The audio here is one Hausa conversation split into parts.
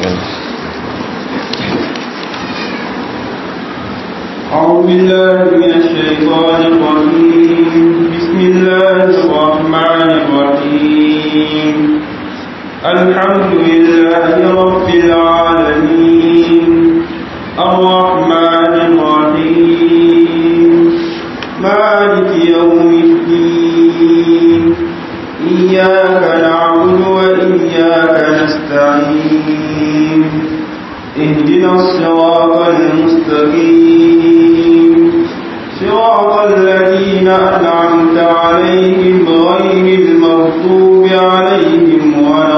أعوذ بالله من الشيطان الرجيم بسم الله الرحمن الرحيم الحمد لله رب العالمين الرحمن الرحيم مالك يوم الدين إياك نعبد وإياك نستعين اهدنا الصراط المستقيم صراط الذين أنعمت عليهم غير المغضوب عليهم ولا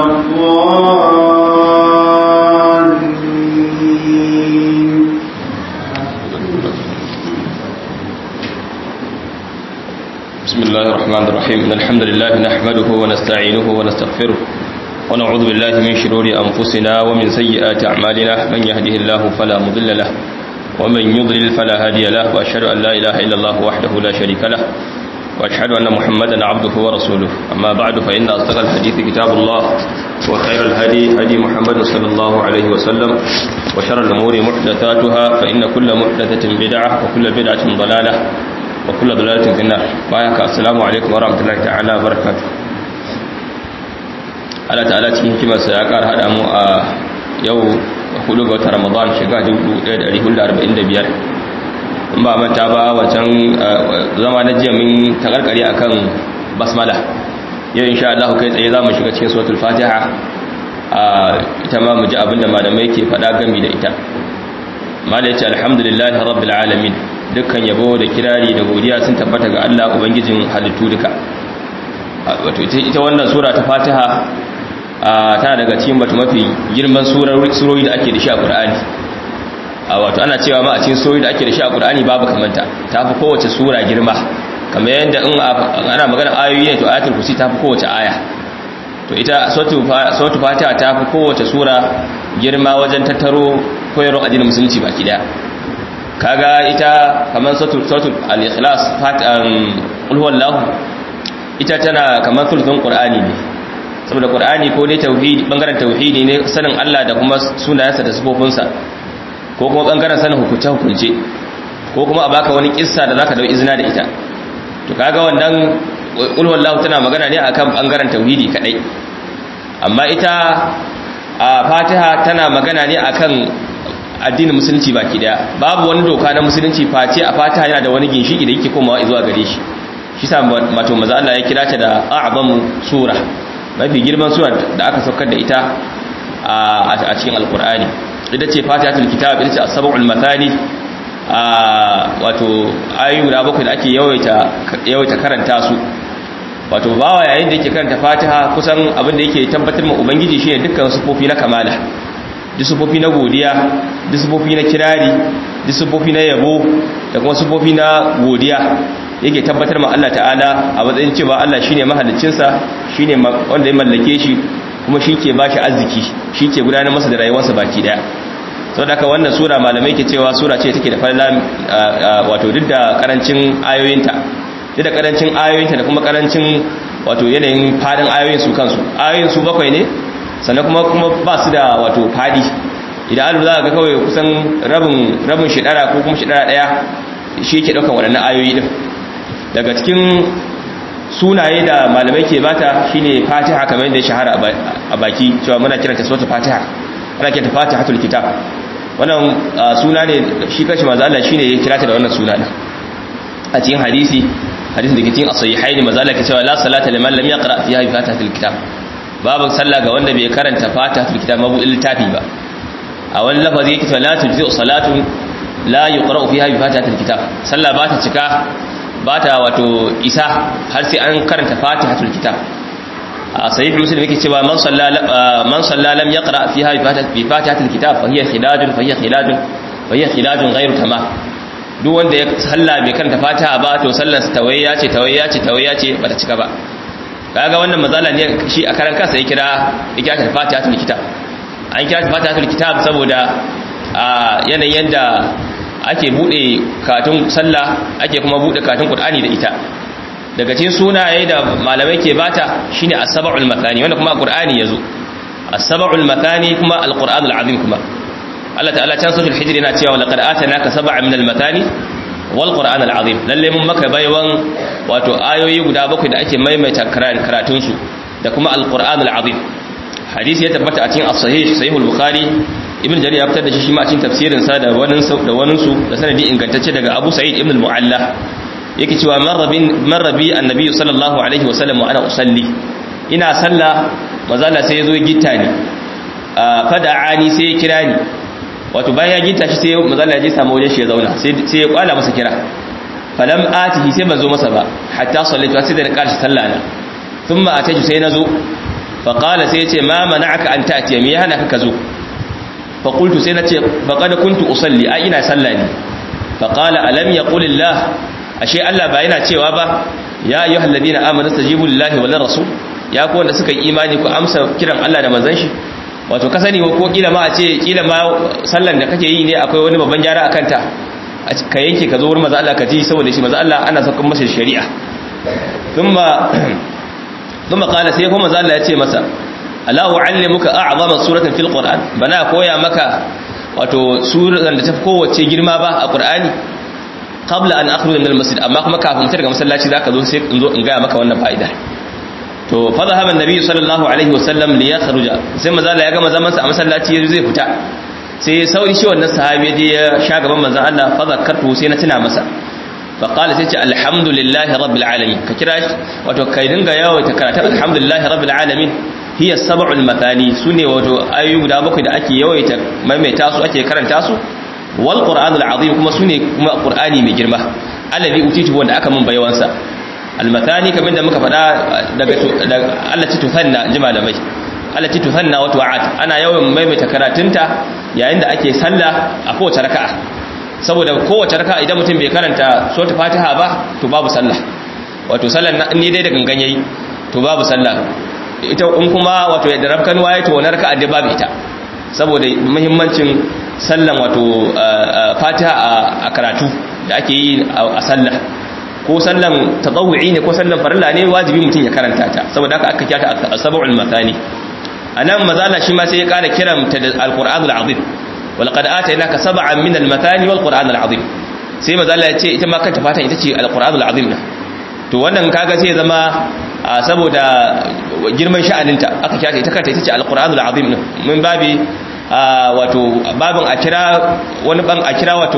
الضالين بسم الله الرحمن الرحيم إن الحمد لله نحمده ونستعينه ونستغفره ونعوذ بالله من شرور أنفسنا ومن سيئات أعمالنا من يهده الله فلا مضل له ومن يضلل فلا هادي له وأشهد أن لا إله إلا الله وحده لا شريك له وأشهد أن محمدا عبده ورسوله أما بعد فإن أصدق الحديث كتاب الله وخير الهدي هدي محمد صلى الله عليه وسلم وشر الأمور محدثاتها فإن كل محدثة بدعة وكل بدعة ضلالة وكل ضلالة في النار بايك السلام عليكم ورحمة الله تعالى وبركاته Allah ta'ala cikin hikimarsa ya ƙara haɗa mu a yau hudu ga wata Ramadan shiga 1445 in ba manta ba wancan zama na jiya min takarkare akan basmala yau insha Allah kai tsaye za mu shiga cikin suratul fatiha ita ma mu ji abinda malamai ke faɗa gami da ita mala ya ce alhamdulillahi rabbil alamin dukkan yabo da kirari da godiya sun tabbata ga Allah ubangijin halittu duka wato ita wannan sura ta fatiha tana daga cikin batu mafi girman surori da ake da shi a Qur'ani wato ana cewa ma a cikin surori da ake da shi a Qur'ani babu kamanta ta fi kowace sura girma kamar yadda in ana magana ayoyi ne to ayatul kursi ta fi kowace aya to ita suratul fatiha ta fi kowace sura girma wajen tattaro koyarwar addinin musulunci baki daya kaga ita kamar suratul al-ikhlas fatihan qul huwallahu ita tana kamar sulhun qur'ani ne saboda qur'ani ko dai tauhidi bangaren tauhidi ne sanin Allah da kuma sunayensa da sifofinsa ko kuma bangaren sanin hukunce hukunce ko kuma a baka wani kissa da zaka dau izina da ita to kaga wannan qul huwallahu tana magana ne akan bangaren tauhidi kadai amma ita a fatiha tana magana ne akan addinin musulunci baki daya babu wani doka na musulunci face a fatiha yana da wani ginshiki da yake komawa zuwa gare shi shi sa mato maza Allah ya kira ta da a'zamu sura mafi girman sura da aka saukar da ita a cikin alkur'ani ita ce fatihatul kitab ita ce as-sab'ul mathani wato ayoyi guda bakwai da ake yawaita yawaita karanta su wato bawa yayin da yake karanta fatiha kusan abin da yake tabbatar ma ubangiji shine dukkan sufofi na kamala duk sufofi na godiya duk sufofi na kirari duk sufofi na yabo da kuma sufofi na godiya yake tabbatar ma Allah ta'ala a matsayin cewa Allah shine mahaliccinsa shine wanda ya mallake shi kuma shi ke bashi arziki shi ke gudanar masa da rayuwarsa baki daya sau da wannan sura malamai ke cewa sura ce take da falala wato duk da karancin ayoyinta duk da karancin ayoyinta da kuma karancin wato yanayin fadin ayoyin su kansu ayoyin su bakwai ne sannan kuma kuma ba su da wato fadi idan alu za ga kawai kusan rabin rabin shidara ko kuma shidara daya shi yake daukan waɗannan ayoyi din daga cikin sunaye da malamai ke bata shine fatiha kamar yadda ya shahara a baki cewa muna kiranta suratul fatiha ana kiranta fatihatul kitab wannan suna ne shi kashi manzo Allah shine ya kirata da wannan suna din a cikin hadisi hadisin da ke cikin as-sahihaini manzo Allah ke cewa la salata liman lam yaqra fiha bi fatihatil kitab babu sallah ga wanda bai karanta fatihatul kitab mabu littafi ba a wani lafazi yake cewa la tujzi salatu la yuqra fiha bi fatihatil kitab sallah ba ta cika ba ta wato isa har sai an karanta fatihatul kitab a sahih muslim yake cewa man salla man salla lam yaqra fiha bi fatihatul kitab fa hiya khilajun fa hiya khilajun fa hiya khilajun ghayru tamam duk wanda ya salla bai karanta fatiha ba to sallar sa tawayya ce tawayya ce tawayya ce bata cika ba kaga wannan mazala ne shi a karan kansa ya kira ya kira ta fatihatul kitab an kira ta fatihatul kitab saboda a yanayin yanda ake bude katun sallah ake kuma bude katun qur'ani da ita daga cikin sunaye da malamai ke bata shine as-sab'ul mathani wanda kuma a qur'ani yazo as-sab'ul mathani kuma al-qur'anul azim kuma Allah ta'ala can suratul hijr yana cewa laqad atanaka sab'an min al-mathani wal qur'anul azim lalle mun maka baiwan wato ayoyi guda bakwai da ake maimaita karatun su da kuma al-qur'anul azim hadisi ya tabbata a cikin as-sahih sahih al-bukhari ibn jarir ya fitar da shi shi ma a cikin tafsirin sa da wani da wani su da sanadi ingantacce daga abu sa'id ibn al-mu'alla yake cewa marrabi annabi sallallahu alaihi wasallam wa ana usalli ina sallah mazala sai yazo gitta ni fada'ani sai ya kira ni wato bayan ya gitta shi sai mazala ya je samu wajen shi ya zauna sai ya kwala masa kira falam atihi sai ban zo masa ba hatta sallaitu sai da na karshe sallah na thumma ataju sai nazo fa qala sai ya ce ma mana'aka an ta'tiya me ya hana ka zo fa qultu sai na ce faqad kuntu usalli ai ina sallah ne fa qala alam yaqulillah ashe Allah ba yana cewa ba ya ayyuhal ladina amanu stajibu lillahi wal rasul ya ku wanda suka yi imani ku amsa kiran Allah da manzon shi wato ka sani ko kila ma a ce kila ma sallan da kake yi ne akwai wani babban gyara akan ta ka yanke ka zo wurin manzo Allah ka ji saboda shi manzo Allah ana saukar masa shari'a thumma thumma qala sai kuma manzo Allah ya ce masa ala uallimuka a'zama suratan fil qur'an bana koya maka wato suran da ta kowace girma ba a qur'ani qabla an akhruja min al-masjid amma kuma kafin fitar daga masallaci zaka zo sai in zo in ga maka wannan fa'ida to fa zahaba an-nabi sallallahu alaihi wasallam li yakhruja sai manzo Allah ya gama zaman sa a masallaci yazo zai fita sai sauri shi wannan sahabi je ya sha gaban manzo Allah fa zakartu sai na tuna masa fa qala sai ce alhamdulillahi rabbil alamin ka kira wato kai dinga yawo ta karatu alhamdulillahi rabbil alamin hiya sab'ul mathani sune wato ayu guda bakwai da ake yawaita maimaita su ake karanta su wal qur'anul azim kuma sune kuma qur'ani mai girma allazi utitu wanda aka mun bayawansa al mathani kamar da muka faɗa daga Allah ci tufanna ji malamai Allah ci tufanna wa tu'at ana yawan maimaita karatunta yayin da ake sallah a kowace raka'a saboda kowace raka'a idan mutum bai karanta suratul fatiha ba to babu sallah wato sallan ni dai da gangan yayi to babu sallah ita in kuma wato yadda rabkan waye to wannan raka'a dai babu ita saboda muhimmancin sallan wato fatiha a karatu da ake yi a sallah ko sallan tatawu'i ne ko sallan farilla ne wajibi mutum ya karanta ta saboda haka aka kyata asabul mathani anan mazala shi ma sai ya kara kiran ta da alqur'anul azim wal qad atainaka sab'an min al mathani wal qur'anul azim sai mazala ya ce ita ma kanta fatan ita ce alqur'anul azim to wannan kaga sai ya zama saboda girman sha'aninta aka kyata ita kanta ita ce alqur'anul azim din mun babi wato babin a kira wani ban a kira wato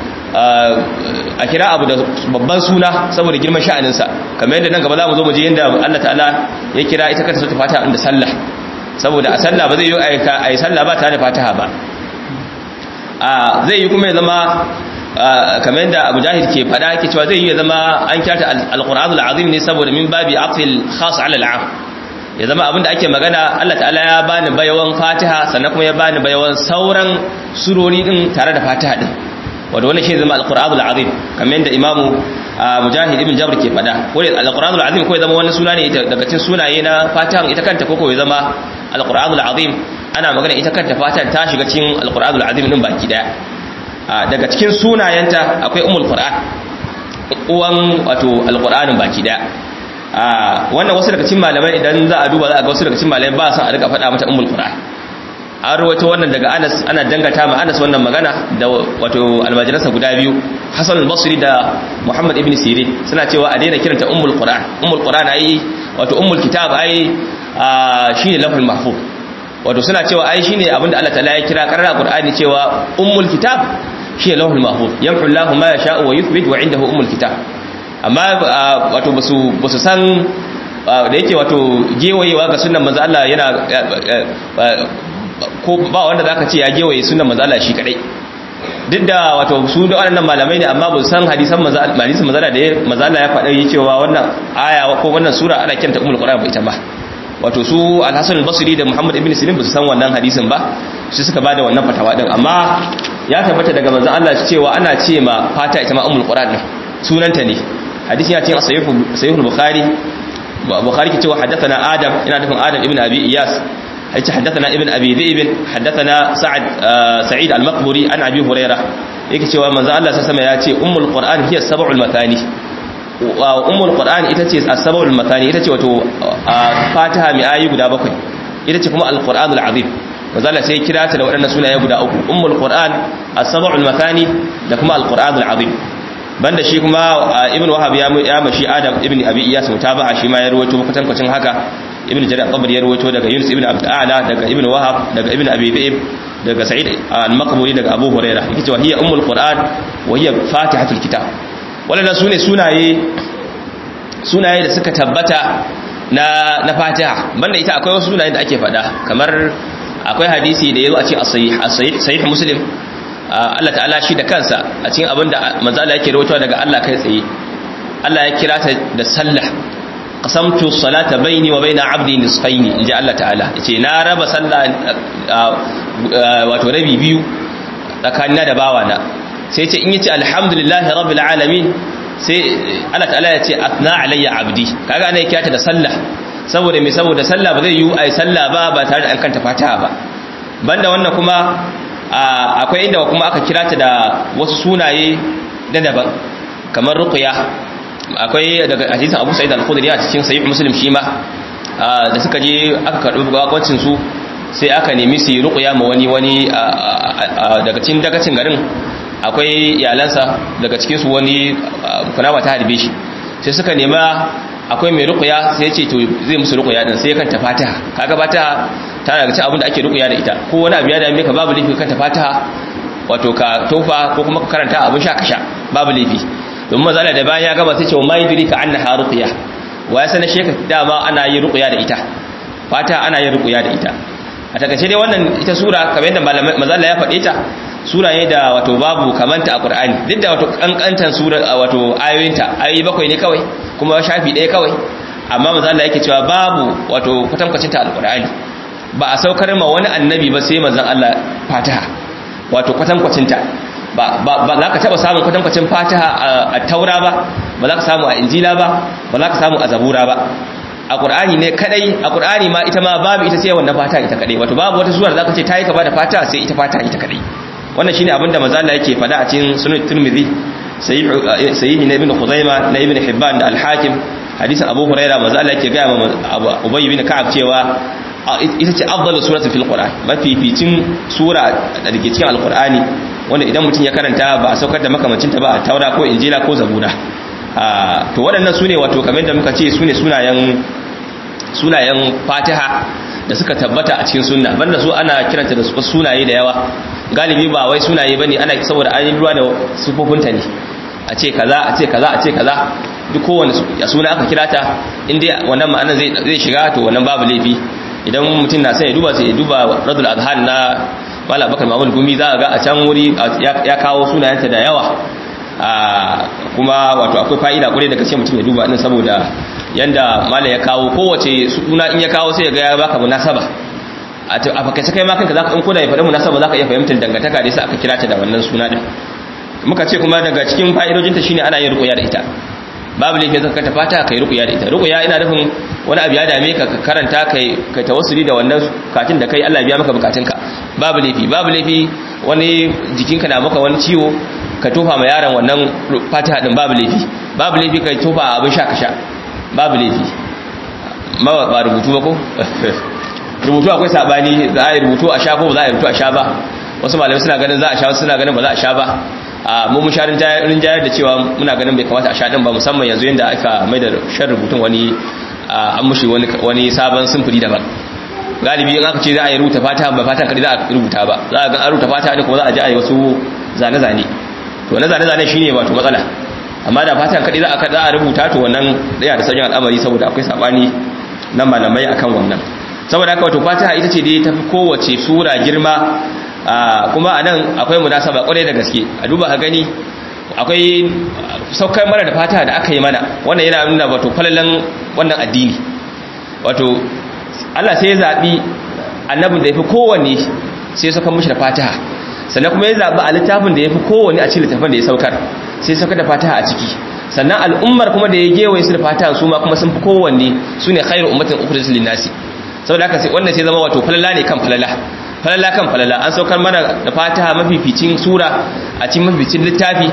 a kira abu da babban suna saboda girman sha'aninsa kamar yadda nan gaba za mu zo mu je yadda Allah ta'ala ya kira ita kanta ta fata da sallah saboda a sallah ba zai yi a yi sallah ba tare da fataha ba zai yi kuma ya zama kamar yadda abu jahil ke fada ke cewa zai yi ya zama an kyata alƙur'anul azim ne saboda min babi aqfil khas ala al'am ya zama abinda ake magana Allah ta'ala ya bani bayawan fatiha sannan kuma ya bani bayawan sauran surori din tare da fatiha din wanda wannan shi zama alqur'anul azim kamar yadda imamu mujahid ibn jabr ke fada ko alqur'anul azim ko ya zama wani suna ne daga cikin sunaye na fatiha ita kanta ko ko ya zama alqur'anul azim ana magana ita kanta fatiha ta shiga cikin alqur'anul azim din baki daya daga cikin sunayenta akwai ummul qur'an uwan wato alqur'anin baki daya wannan wasu daga cikin malamai idan za a duba za a ga wasu daga cikin malamai ba san a rika faɗa mata ummul qur'an an rawaito wannan daga Anas ana dangata ma Anas wannan magana da wato almajiransa guda biyu Hassan al-Basri da Muhammad ibn Sirin suna cewa a daina kiranta ummul qur'an ummul qur'an ai wato ummul kitab ai shine lafzul mahfuz wato suna cewa ai shine abinda Allah ta'ala ya kira karara qur'ani cewa ummul kitab shine lafzul mahfuz yamhu Allahu ma yasha'u wa yuthbit wa indahu ummul kitab amma wato basu basu san da yake wato gewayewa ga sunnan manzo Allah yana ko ba wanda zaka ce ya gewaye sunnan manzo Allah shi kadai duk da wato su da wannan malamai ne amma ba san hadisan manzo hadisan manzo da manzo Allah ya faɗa yi cewa wannan aya ko wannan sura ana kiranta ummul qur'an ba ita ba wato su al-Hasan al-Basri da Muhammad ibn Sirin ba su san wannan hadisin ba su suka bada wannan fatawa din amma ya tabbata daga manzo Allah cewa ana ce ma fata ita ma ummul qur'an din sunanta ne hadisi ya ce a sahih bukhari bukhari ke cewa haddathana adam ina nufin adam ibn abi iyas yace haddathana ibn abi dhi'b haddathana sa'ad sa'id al-maqburi an abi hurairah yake cewa manzo Allah sallallahu alaihi wasallam ya ce ummul qur'an hiya sab'ul mathani wa ummul qur'an ita ce as-sab'ul mathani ita ce wato fatiha mai ayi guda bakwai ita ce kuma alqur'anul azim manzala sai kira ta da waɗannan sunaye guda uku ummul qur'an as-sab'ul mathani da kuma alqur'anul azim banda shi kuma ibn wahab ya ya mashi adam ibn abi iyas mutaba'a shi ma ya rawaito kutan kwacin haka ibn jarir qabri ya rawaito daga yunus ibn abd a'la daga ibn wahab daga ibn abi zaib daga sa'id al-maqburi daga abu hurairah yake cewa hiya ummul qur'an wa hiya fatihatul kitab wannan sune sunaye sunaye da suka tabbata na na fatiha banda ita akwai wasu sunaye da ake faɗa kamar akwai hadisi da yazo a cikin as-sahih sahih muslim Allah ta'ala shi da kansa a cikin abinda manzo Allah yake rawaitowa daga Allah kai tsaye Allah ya kira ta da sallah qasamtu salata baini wa baina abdi nisfaini inji Allah ta'ala yace na raba sallah wato rabi biyu tsakanina da bawana sai yace in yace alhamdulillahi rabbil alamin sai Allah ta'ala ya ce atna alayya abdi kaga ana kiyata da sallah saboda me saboda sallah ba zai yi ai sallah ba ba tare da an kanta fatiha ba banda wannan kuma akwai inda kuma aka kira ta da wasu sunaye na daban kamar ruqya akwai daga hadisin Abu Sa'id al-Khudri a cikin sahih Muslim shi ma da suka je aka karbi gwagwacin su sai aka nemi su ruqya ma wani wani daga cikin dagacin garin akwai iyalansa daga cikinsu wani kunama ta harbe shi sai suka nema akwai mai rukuya sai ce to zai musu rukuya din sai kanta fataha kaga fataha ta daga cikin abin da ake rukuya da ita ko wani abu ya dame ka babu laifi kanta fataha wato ka tofa ko kuma ka karanta abin sha ka sha babu laifi domin mazala da bayan ya gaba sai ce wa mai duri ka annaha rukuya wa ya sanar sheka dama ana yin rukuya da ita fataha ana yin rukuya da ita a takaice dai wannan ita sura kamar yadda mazala ya faɗe ta sura ne da wato babu kamanta a Qur'ani duk da wato kankantan sura wato ayoyinta ayoyi bakwai ne kawai kuma shafi ɗaya kawai amma manzo Allah yake cewa babu wato kwatankwacin ta alqur'ani ba a saukar ma wani annabi ba sai manzon Allah Fatiha wato kwatankwacin ta ba ba za ka taba samun kwatankwacin Fatiha a Taura ba ba za ka samu a Injila ba ba za ka samu a Zabura ba a Qur'ani ne kadai a Qur'ani ma ita ma babu ita sai wannan Fatiha ita kadai wato babu wata sura da zaka ce tayi kaba da Fatiha sai ita Fatiha ita kadai wannan shine abinda manzo Allah yake faɗa a cikin sunan Tirmidhi sahih na Ibn Khuzaimah na Ibn Hibban da Al-Hakim hadisin Abu Hurairah manzo Allah yake ga ma Ubay bin Ka'ab cewa ita ce afdalu suratu fil Qur'an mafificin sura da ke cikin Al-Qur'ani wanda idan mutum ya karanta ba a saukar da makamancin ta ba a Taura ko Injila ko Zabura to waɗannan sune wato kamar da muka ce sune sunayen sunayen Fatiha da suka tabbata a cikin sunna banda su ana kiranta da sunaye da yawa galibi ba wai sunaye bane ana saboda an yi ruwa da sufofinta ne a ce kaza a ce kaza a ce kaza duk kowanne suna aka kira ta inda wannan ma'anar zai zai shiga to wannan babu laifi idan mutum na sai ya duba sai ya duba radul adhan na mala bakar mamul gumi za ga a can wuri ya kawo sunayenta da yawa kuma wato akwai fa'ida kwarai daga ce mutum ya duba din saboda yanda mala ya kawo kowace suna in ya kawo sai ya ga ya baka munasaba a fakaice kai ma kanka zaka in koda ya faɗi munasaba zaka iya fahimtar dangantaka da yasa aka kira ta da wannan suna din muka ce kuma daga cikin fa'idojinta shine ana yin ruqya da ita babu laifin zaka ta fata kai ruqya da ita ruqya ina nufin wani abu ya dame ka karanta kai kai tawassuli da wannan katin da kai Allah ya biya maka bukatunka babu laifi babu laifi wani jikinka na maka wani ciwo ka tofa ma yaron wannan fatiha din babu laifi babu laifi kai tofa abin sha ka sha babu laifi ma ba rubutu ba ko rubutu akwai sabani za a yi rubutu a sha ko ba za a yi rubutu a sha ba wasu malamai suna ganin za a sha wasu suna ganin ba za a sha ba a mu mun sha rinjayar da cewa muna ganin bai kamata a sha din ba musamman yanzu yadda aka mai da shan rubutun wani an mushi wani sabon simfuri daban galibi in aka ce za a yi rubuta fata ba fatan kadi za a rubuta ba za a ga an rubuta fata ne kuma za a je a yi wasu zane-zane to na zane-zane shine wato matsala amma da fatan kadi za a rubuta to wannan daya da sauran al'amari saboda akwai sabani nan malamai akan wannan saboda haka wato fatiha ita ce dai tafi kowace sura girma kuma a nan akwai munasaba kwarai da gaske a duba ka gani akwai saukar mana da fatiha da aka yi mana wannan yana nuna wato falalan wannan addini wato Allah sai ya zaɓi annabin da ya fi kowanne sai ya saukar mishi da fatiha sannan kuma ya zaɓi a littafin da ya fi kowanne a cikin littafin da ya saukar sai saukar da fatiha a ciki sannan al'ummar kuma da ya gewaye su da fatiha su ma kuma sun fi kowanne su ne khairu ummatin ukhrijat lin-nasi saboda haka sai wannan sai zama wato falala ne kan falala falala kan falala an saukar mana da fatiha mafificin sura a cikin mafificin littafi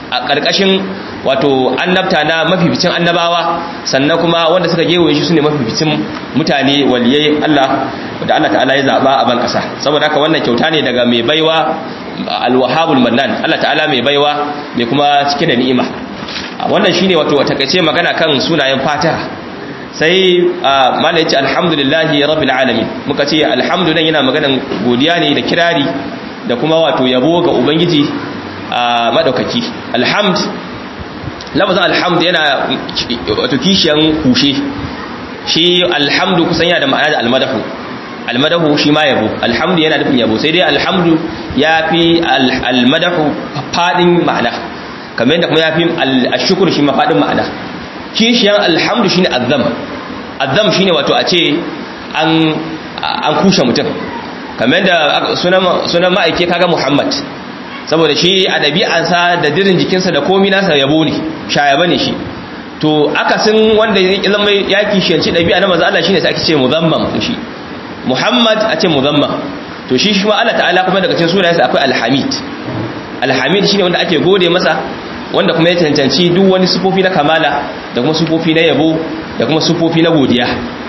a ƙarƙashin wato annabta na mafificin annabawa sannan kuma wanda suka gewaye shi sune mafificin mutane waliyai Allah da Allah ta'ala ya zaba a ban kasa saboda haka wannan kyauta ne daga mai baiwa alwahabul mannan Allah ta'ala mai baiwa mai kuma cike da ni'ima wannan shine wato takaice magana kan sunayen Fatiha sai malai yace alhamdulillahi rabbil alamin muka ce alhamdulillah yana maganan godiya ne da kirari da kuma wato yabo ga ubangiji madaukaki alhamd lafazin alhamd yana wato kishiyan kushe shi alhamdu kusan yana da ma'ana da almadahu almadahu shi ma yabo alhamdu yana nufin yabo sai dai alhamdu ya fi almadahu fadin ma'ana kamar yadda kuma ya fi ashukuru shi ma fadin ma'ana kishiyan alhamdu shine azzam azzam shine wato a ce an an kushe mutum kamar yadda sunan ma'aike kaga muhammad saboda shi a ɗabi'ansa da dirin jikinsa da komi nasa yabo ne shayaba ne shi to akasin wanda ya zama ya kishiyanci ɗabi'a na maza Allah shine sai ake ce muzamman shi Muhammad a ce muzamman to shi shi ma Allah ta'ala kuma daga cikin sunayensa akwai alhamid alhamid shine wanda ake gode masa wanda kuma ya cancanci duk wani sufofi na kamala da kuma sufofi na yabo da kuma sufofi na godiya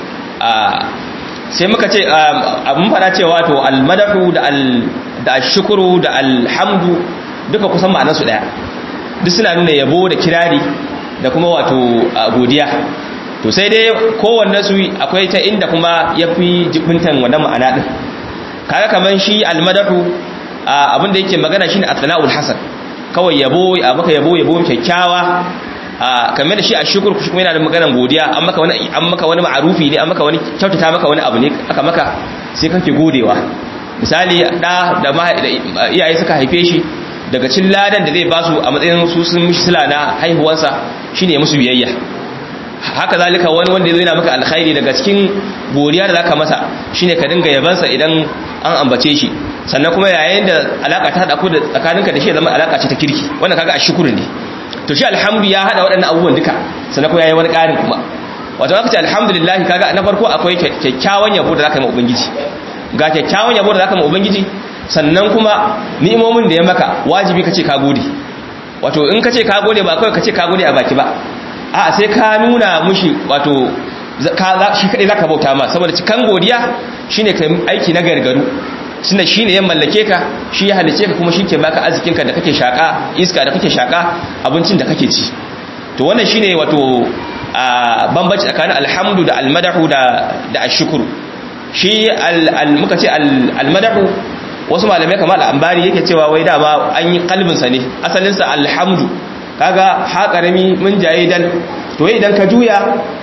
sai muka ce mun fara cewa to almadahu da al da ashkuru da alhamdu duka kusan ma'anarsu daya duk suna nuna yabo da kirari da kuma wato godiya to sai dai kowanne su akwai ta inda kuma yafi jibintan wannan ma'ana din kaga kaman shi almadahu abinda yake magana shine athna'ul hasan kawai yabo a maka yabo yabo kyakkyawa kamar da shi a shukur kuma yana da maganar godiya an maka wani an maka wani ma'arufi ne an maka wani kyautata maka wani abu ne aka maka sai kake godewa misali da da iyaye suka haife shi daga cin ladan da zai ba su a matsayin su sun mishi sila na haihuwarsa shine musu biyayya haka zalika wani wanda zai na maka alkhairi daga cikin godiya da zaka masa shine ka dinga yabansa idan an ambace shi sannan kuma yayin da alaka ta hada ku da tsakaninka da shi zama alaka ce ta kirki wannan kaga ashkuru ne to shi alhamdu ya hada waɗannan abubuwan duka sannan kuma yayi wani ƙarin kuma wato aka ce alhamdulillah kaga na farko akwai kyakkyawan yabo da zaka yi ma ubangiji ga kyakkyawan yabo da zaka ma ubangiji sannan kuma ni'imomin da ya maka wajibi kace ka gode wato in kace ka gode ba kawai kace ka gode a baki ba a'a sai ka nuna mushi wato shi kadai zaka bauta ma saboda cikan godiya shine kai aiki na gargaru tunda shine ya mallake ka shi ya halice ka kuma shi ke baka arzikin ka da kake shaka iska da kake shaka abincin da kake ci to wannan shine wato bambanci tsakanin alhamdu da almadahu da da ashkuru shi al muka ce almadahu wasu malamai kamar al'ambari yake cewa wai dama an yi kalbinsa ne asalinsa alhamdu kaga haƙarami mun jaye dan to idan ka juya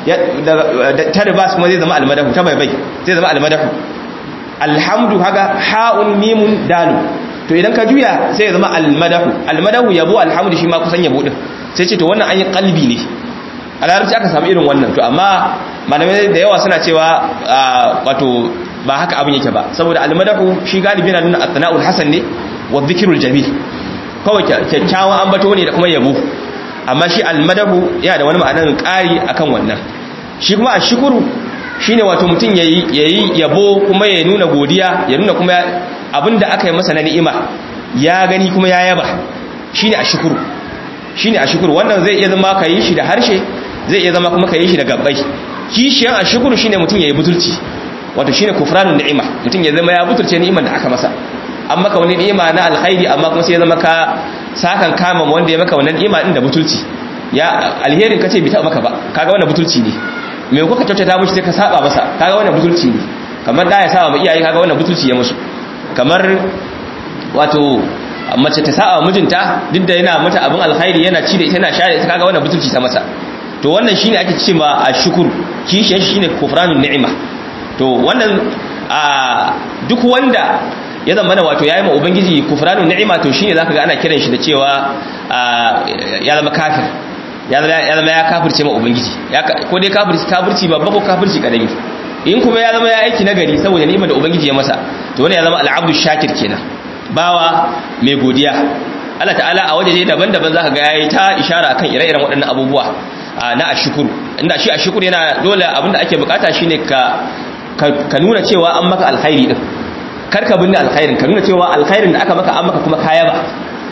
ta ribas kuma zai zama almadahu ta baibai zai zama almadahu alhamdu kaga ha'un mimun dalu to idan ka juya sai ya zama almadahu almadahu yabo alhamdu shi ma kusan yabo din sai ce to wannan an yi kalbi ne a larabci aka samu irin wannan to amma malamai da yawa suna cewa wato ba haka abin yake ba saboda almadahu shi galibi na nuna athna'ul hasan ne wa dhikrul jamil kawai kyakkyawan ambato ne da kuma yabo amma shi almadahu yana da wani ma'anar ƙari akan wannan shi kuma ashkuru shine wato mutum yayi yayi yabo kuma ya nuna godiya ya nuna kuma abinda aka yi masa na ni'ima ya gani kuma ya yaba shine ashkuru shine ashkuru wannan zai iya zama kai shi da harshe zai iya zama kuma kai shi da gabbai kishiyan ashkuru shine mutum yayi butulci wato shine kufranun ni'ima mutum ya zama ya butulce ni'imar da aka masa an maka wani ni'ima na alkhairi amma kuma sai ya zama ka sakan kama wanda ya maka wannan ni'ima din da butulci ya alherin kace bi ta maka ba kaga wannan butulci ne me kuka kyautata mishi sai ka saba masa kaga wannan butulci ne kamar da ya saba ma iyaye kaga wannan butulci ya musu kamar wato mace ta saba mijinta duk da yana mata abin alkhairi yana ci da ita yana share ita kaga wannan butulci ta masa to wannan shine ake cewa ashkuru kishin shine kufranun ni'ima to wannan a duk wanda ya zama na wato yayi ma ubangiji kufranu ni'ima to shine zaka ga ana kiran shi da cewa ya zama kafir ya zama ya zama ya kafirce ma ubangiji ko dai kafirci kafirci babba ko kafirci kadami in kuma ya zama ya aiki nagari saboda ni'imar da ubangiji ya masa to wannan ya zama al'abdu shakir kenan bawa mai godiya Allah ta'ala a waje daban-daban zaka ga yayi ta ishara akan ire-iren waɗannan abubuwa na ashukuru inda shi ashukuru yana dole abinda ake bukata shine ka ka nuna cewa an maka alkhairi din karka binne alkhairin ka nuna cewa alkhairin da aka maka an maka kuma kaya ba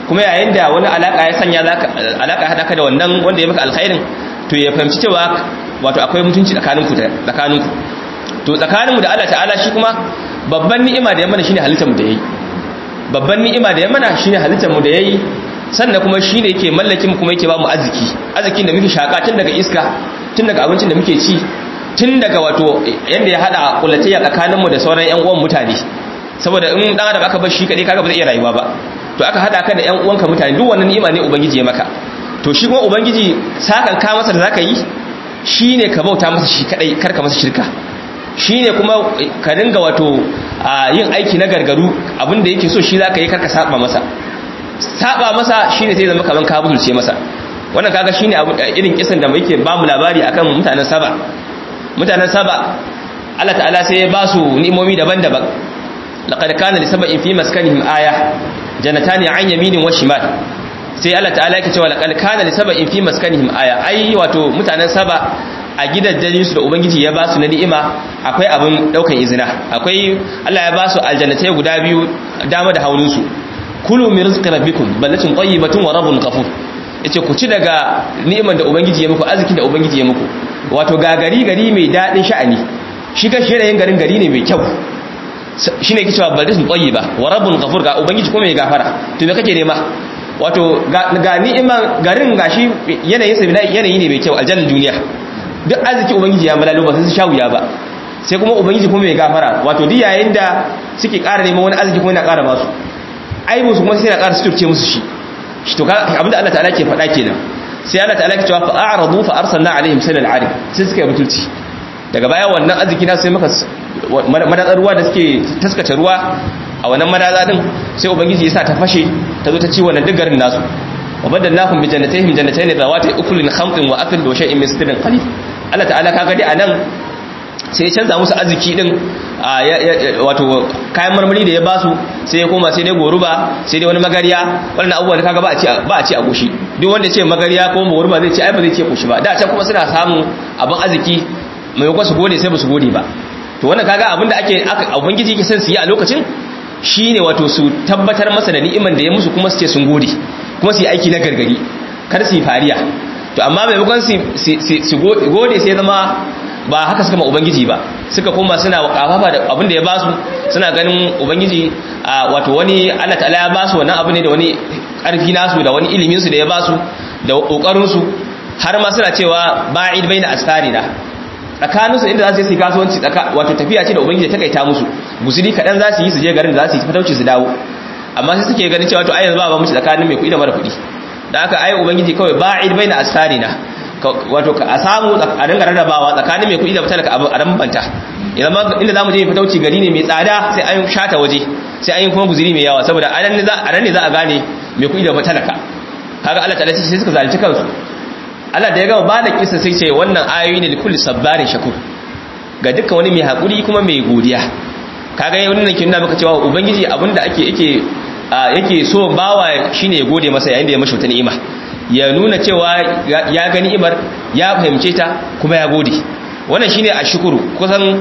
kuma yayin da wani alaka ya sanya zaka alaka hada ka da wannan wanda ya maka alkhairin to ya fahimci cewa wato akwai mutunci tsakaninku tsakaninku to tsakaninmu da Allah ta'ala shi kuma babban ni'ima da ya mana shine halittar mu da yayi babban ni'ima da ya mana shine halittar mu da yayi sannan kuma shine yake mallakin mu kuma yake ba mu arziki arzikin da muke shaka tun daga iska tun daga abincin da muke ci tun daga wato yanda ya hada kulatayya tsakanin mu da sauran ƴan uwan mutane saboda in dan adam aka bar shi kadai kaga ba zai iya rayuwa ba to aka hada ka da ƴan uwanka mutane duk wannan ni'ima ne ubangiji ya maka to shi kuma ubangiji sakan ka masa da zaka yi shine ka bauta masa shi kadai karka masa shirka shine kuma ka dinga wato yin aiki na gargaru abinda yake so shi zaka yi karka saba masa saba masa shine sai zama kaman ka butulce masa wannan kaga shine abu irin kisan da muke ba mu labari akan mutanen saba mutanen saba Allah ta'ala sai ya ba su ni'imomi daban-daban laqad kana li sab'in fi maskanihim aya janatani an yaminin wa shimal sai Allah ta'ala yake cewa laqad kana li sab'in fi maskanihim aya ai wato mutanen saba a gidajen su da ubangiji ya ba su na ni'ima akwai abin daukan izina akwai Allah ya ba su aljannatai guda biyu dama da haulun su kulu min rizqi rabbikum ballatin tayyibatun wa rabbun ghafur yace ku ci daga ni'iman da ubangiji ya muku arzikin da ubangiji ya muku wato ga gari gari mai dadin sha'ani shi ga shirayen garin gari ne mai kyau shine yake cewa ballatin tayyiba wa rabbun ghafur ga ubangiji kuma mai gafara to me kake nema wato ga ni'iman garin gashi yanayin sa yanayi ne mai kyau aljannar duniya duk arziki ubangiji ya malalo ba sai su sha wuya ba sai kuma ubangiji kuma mai gafara wato duk yayin da suke ƙara neman wani arziki kuma yana ƙara ba su ai musu kuma sai na ƙara suturce musu shi shi to abinda Allah ta'ala ke faɗa kenan sai Allah ta'ala ke cewa fa a'radu fa arsalna alaihim sanal arim sai suka yi butulci daga baya wannan arziki na sai maka madatsar ruwa da suke taskace ruwa a wannan madaza din sai ubangiji ya sa ta fashe ta zo ta ci wannan duk garin nasu wa badalnahum bi jannatayhim jannatayn zawati ukulin khamtin wa athl wa shay'in min sidrin qalil Allah ta'ala kaga dai anan sai ya canza musu arziki din wato kayan marmari da ya basu sai ya koma sai dai goruba sai dai wani magariya wannan abubuwan kaga ba a ci ba a ci a goshi duk wanda ce magariya ko goruba zai ce ai ba zai ce goshi ba da can kuma suna samun abin arziki mai su gode sai ba su gode ba to wannan kaga abin da ake ubangiji yake son su yi a lokacin shine wato su tabbatar masa da ni'iman da ya musu kuma su ce sun gode kuma su yi aiki na gargari kar su yi fariya to amma maimakon su gode sai zama ba haka suka ma ubangiji ba suka koma suna kafafa da abin da ya basu suna ganin ubangiji wato wani Allah ta'ala ya basu wannan abu ne da wani karfi nasu da wani ilimin su da ya basu da kokarin su har ma suna cewa ba'id baina asfarina tsakanin su inda za su yi kasuwanci wato tafiya ce da ubangiji ta kaita musu gusuri kadan za su yi su je garin da za su yi fatauci su dawo amma sai suke ganin cewa to ai yanzu ba ba mu tsakanin mai kuɗi da mara kuɗi da aka ai ubangiji kawai ba'id baina asfarina wato a samu a dinga rarrabawa tsakanin mai kuɗi da talaka a rambanta idan ma inda zamu je fatauci gari ne mai tsada sai an shata waje sai an yi kuma guzuri mai yawa saboda a nan ne za a gane mai kuɗi da talaka kaga Allah ta'ala sai suka zalunci kansu Allah da ya gama ba da kisa sai ce wannan ayoyi ne likulli sabbarin shakur ga dukkan wani mai hakuri kuma mai godiya kaga yayin wannan kin nuna maka cewa ubangiji abinda ake yake yake so bawa shine ya gode masa yayin da ya mashi wata ni'ima ya nuna cewa ya gani imar ya fahimce ta kuma ya gode wannan shine ashkuru kusan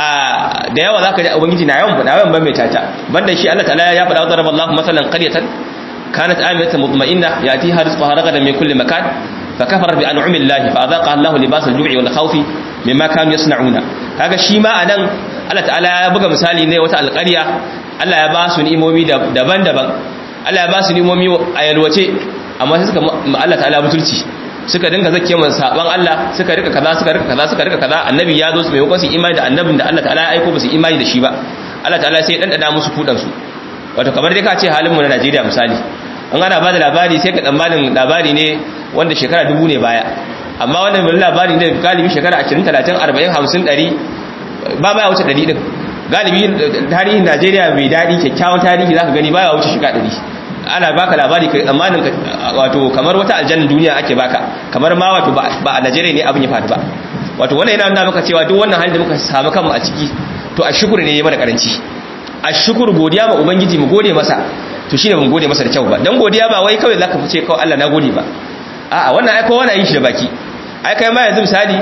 da yawa zaka ji ubangiji na yawan na yawan ban mai tata banda shi Allah ta'ala ya faɗa wa Allahu masalan qaryatan kanat amiyatan mutma'inna yatiha rizquha ragadan min kulli makan fakafara bi an'ami Allah fa adhaqa Allahu libas al-ju'i wal khawfi mimma kanu yasna'una kaga shi ma anan Allah ta'ala ya buga misali ne wata alƙarya Allah ya ba su ni'imomi daban-daban Allah ya ba su ni'imomi a yalwace amma sai suka Allah ta'ala butulci suka dinga zakke mun saban Allah suka rika kaza suka rika kaza suka rika kaza annabi ya zo su mai hukunci imani da annabin da Allah ta'ala ya aiko ba su imani da shi ba Allah ta'ala sai dan dada musu kudan su wato kamar dai ka ce halin mu na Najeriya misali an ana ba da labari sai ka tsammanin labari ne wanda shekara dubu ne baya amma wannan mai labari ne galibi shekara 20 30 40 50 100 ba baya wuce 100 din galibi tarihin Najeriya mai dadi kyakkyawan tarihi zaka gani baya wuce shekara 100 ana baka labari kai tsammanin wato kamar wata aljanna duniya ake baka kamar ma wato ba a Najeriya ne abin ya faru ba wato wannan yana nuna maka cewa duk wannan halin da muka samu kanmu a ciki to a shukuru ne ya mana karanci a shukuru godiya ma ubangiji mu gode masa to shine mun gode masa da kyau ba dan godiya ba wai kawai zaka fice kawai Allah na gode ba a'a wannan ai kowa na yin shi da baki ai kai ma yanzu misali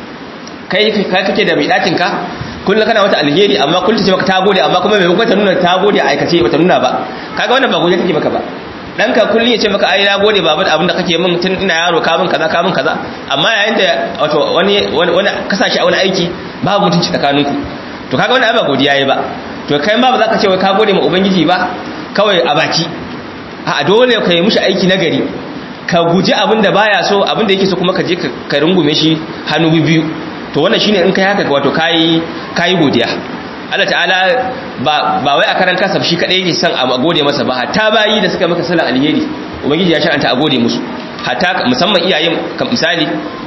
kai kai kake da mai dakin ka kullum kana wata alheri amma kullum ce maka ta gode amma kuma mai ta nuna ta gode a aikace ba ta nuna ba kaga wannan ba godiya take maka ba ɗanka kullum ya ce maka ai na gode babu da abin da kake min tun ina yaro ka min kaza ka min kaza amma yayin da wato wani wani kasashe a wani aiki babu mutunci tsakaninku to kaga wani abin godiya yayi ba to kai ma ba za ka ce wai ka gode ma ubangiji ba kawai a baki a dole ka yi mushi aiki nagari ka guji abin da baya so abin da yake so kuma ka je ka rungume shi hannu biyu to wannan shine in kai haka wato kai kai godiya Allah ta'ala ba ba wai a karan kasaf shi kadai yake son a gode masa ba hatta bayi da suka maka salan alheri ubangiji ya shar'anta a gode musu hatta musamman iyayen misali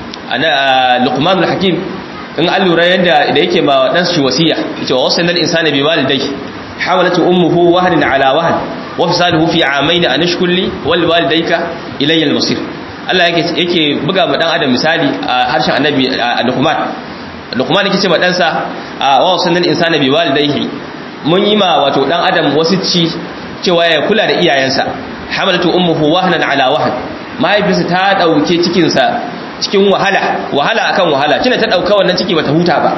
ana luqmanul hakim in an lura yadda da yake ma dan shi wasiya yace wa wasanal insana bi walidayhi hawalatu ummuhu wahnan ala wahn wa fisaluhu fi amayn an ashkur li wal walidayka ilayya al masir Allah yake yake buga ma dan adam misali a harshen annabi Luqman Luqman yake ce ma dan sa wa wasanal insana bi walidayhi mun yi ma wato dan adam wasu ci cewa ya kula da iyayensa hamalatu ummuhu wahnan ala wahn mahaifinsa ta dauke cikin sa cikin wahala wahala akan wahala kina ta dauka wannan ciki bata huta ba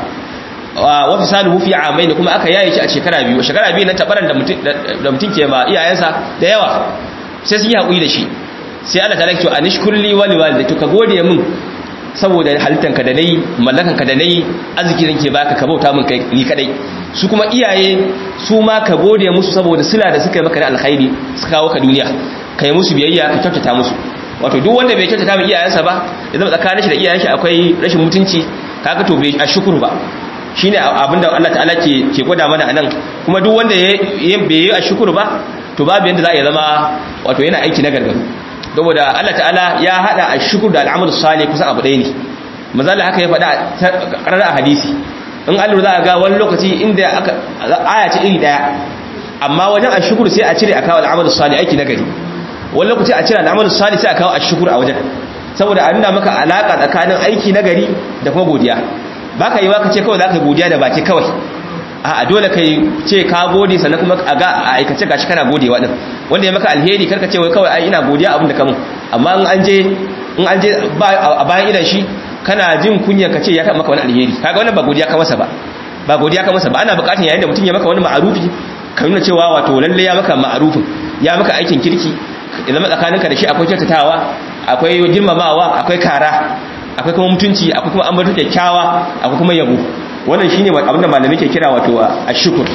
wa fisaluhu fi amain kuma aka yaye shi a shekara biyu shekara biyu na tabaran da mutum da mutum ke ma iyayensa da yawa sai sun yi hakuri da shi sai Allah ta lakto anishkurli wa liwalidayka ka gode min saboda halittanka da nayi mallakanka da nayi arzikin ke baka ka bauta min kai ni kadai su kuma iyaye su ma ka gode musu saboda sila da suka yi maka da alkhairi suka kawo ka duniya kai musu biyayya ka kyautata musu wato duk wanda bai kyautata min iyayensa ba ya zama tsakanin shi da iyayen shi akwai rashin mutunci kaga to bai a shukuru ba shine abinda Allah ta'ala ke ke gwada mana anan kuma duk wanda ya bai yi a shukuru ba to babu yanda za a zama wato yana aiki na gargaru saboda Allah ta'ala ya hada a shukuru da al'amal salih kusan abu ɗaya ne mazalla haka ya faɗa ƙarar a hadisi in Allah za a ga wani lokaci inda aka aya ce iri daya amma wajen a shukuru sai a cire a kawo al'amal salih aiki na gari wani lokaci a cire al'amal salih sai a kawo a shukuru a wajen saboda a nuna maka alaka tsakanin aiki na gari da kuma godiya ba ka yi wa ka ce kawai za ka godiya da baki kawai a dole ka ce ka gode sannan kuma a ga a aikace gashi kana gode wa din wanda ya maka alheri karka ce wai kawai ai ina godiya abin da kamun amma in an je in an je a bayan idan shi kana jin kunya ka ce ya maka wani alheri kaga wannan ba godiya ka masa ba ba godiya ka masa ba ana bukatar yayin da mutum ya maka wani ma'arufi ka nuna cewa wato lalle ya maka ma'arufin ya maka aikin kirki ya zama tsakaninka da shi akwai kyautatawa akwai girmamawa akwai kara akwai kuma mutunci akwai kuma ambato kyakkyawa akwai kuma yabo wannan shine abinda malamai ke kira wato ashkur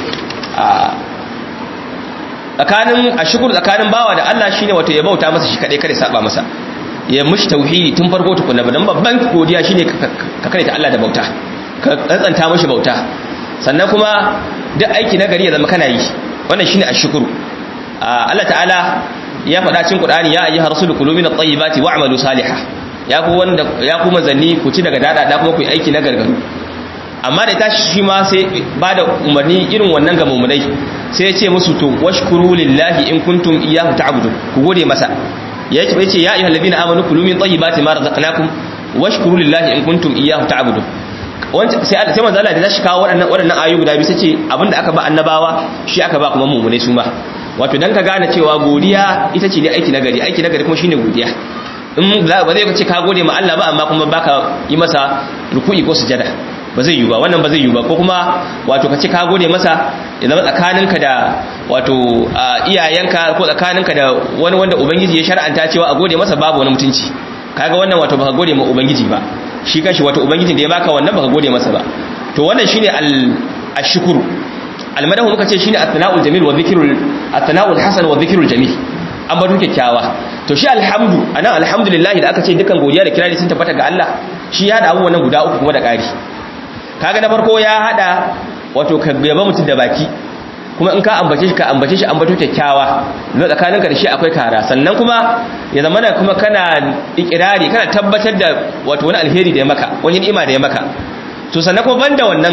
tsakanin ashkur tsakanin bawa da Allah shine wato ya bauta masa shi kadai kare saba masa ya mushi tauhidi tun farko tukunna dan babban godiya shine ka kare ta Allah da bauta ka tsantsanta mushi bauta sannan kuma duk aiki na gari ya zama kana yi wannan shine ashkuru Allah ta'ala ya faɗa cikin Qur'ani ya ayyuhar rasulu kulu minat tayyibati wa'malu salihah ya ku wanda ya ku manzanni ku ci daga dada da kuma ku yi aiki na gargaru amma da tashi shi ma sai ba da umarni irin wannan ga mummunai sai ya ce musu to washkuru lillahi in kuntum iyyahu ta'budun ku gode masa ya ce ya ayyuhal ladina amanu kulu min tayyibati ma razaqnakum washkuru lillahi in kuntum iyyahu ta'budun sai sai manzo Allah da tashi kawo waɗannan waɗannan ayoyi guda biyu sai ce abinda aka ba annabawa shi aka ba kuma mummunai su ma wato dan ka gane cewa godiya ita ce ne aiki nagari aiki nagari kuma shine godiya in ba zai ce ka gode ma Allah ba amma kuma baka yi masa ruku'i ko sujada ba zai yi ba wannan ba zai yi ba ko kuma wato ka ce ka gode masa ya zama tsakaninka da wato iyayenka ko tsakaninka da wani wanda ubangiji ya shar'anta cewa a gode masa babu wani mutunci kaga wannan wato baka gode ma ubangiji ba shi kanshi wato ubangijin da ya baka wannan baka gode masa ba to wannan shine al-ashkuru al-madahu muka ce shine at-tana'ul jamil wa dhikrul at-tana'ul hasan wa dhikrul jamil an bar kyakkyawa to shi alhamdu anan alhamdulillah da aka ce dukan godiya da kirari sun tabbata ga Allah shi ya hada abubuwan guda uku kuma da ƙari kaga na farko ya hada wato ka yaba mutum da baki kuma in ka ambace shi ka ambace shi ambato kyakkyawa na tsakaninka da shi akwai kara sannan kuma ya zama da kuma kana ikirari kana tabbatar da wato wani alheri da ya maka wani ni'ima da ya maka to sannan kuma banda wannan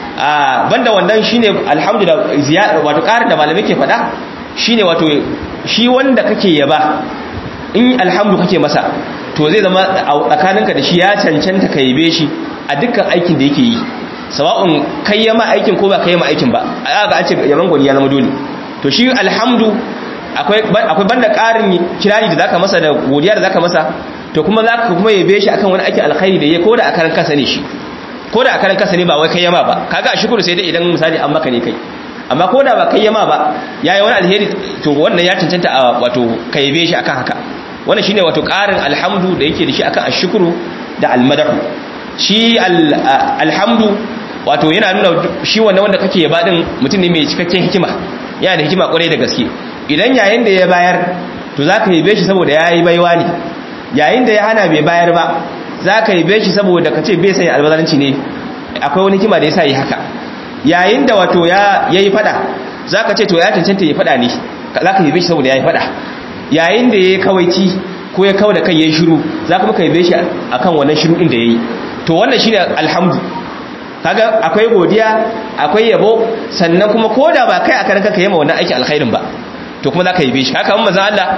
a banda wannan shine alhamdulillah ziyada wato ƙarin da malamai ke faɗa shine wato shi wanda kake yaba in alhamdu kake masa to zai zama tsakaninka da shi ya cancanta ka yabe shi a dukkan aikin da yake yi sawa'un kai yama aikin ko ba kai yama aikin ba a ga an ce yaban gwani ya zama dole to shi alhamdu akwai akwai banda ƙarin kirari da zaka masa da godiya da zaka masa to kuma zaka kuma yabe shi akan wani aikin alkhairi da yake ko da akaran kansa ne shi ko da akaran kansa ne ba wai kai yama ba kaga a shukuru sai dai idan misali an maka ne kai amma ko da ba kai yama ba yayi wani alheri to wannan ya cancanta a wato kaibe shi akan haka wannan shine wato ƙarin alhamdu da yake da shi akan ashkuru da almadahu shi alhamdu wato yana nuna shi wannan wanda kake yaba din mutum ne mai cikakken hikima yana da hikima kwarai da gaske idan yayin da ya bayar to zaka yabe shi saboda yayi baiwa ne yayin da ya hana bai bayar ba zaka yabe shi saboda kace bai sanya albazaranci ne akwai wani hikima da yasa yi haka yayin da wato ya yayi fada zaka ce to ya cancanta ya fada ne zaka yabe shi saboda yayi fada yayin da yayi kawaici ko ya kawo da kai yayi shiru zaka muka yabe shi akan wannan shiru din da yayi to wannan shine alhamdu kaga akwai godiya akwai yabo sannan kuma koda ba kai aka ranka kai ma wannan aikin alkhairin ba to kuma zaka yabe shi haka manzon Allah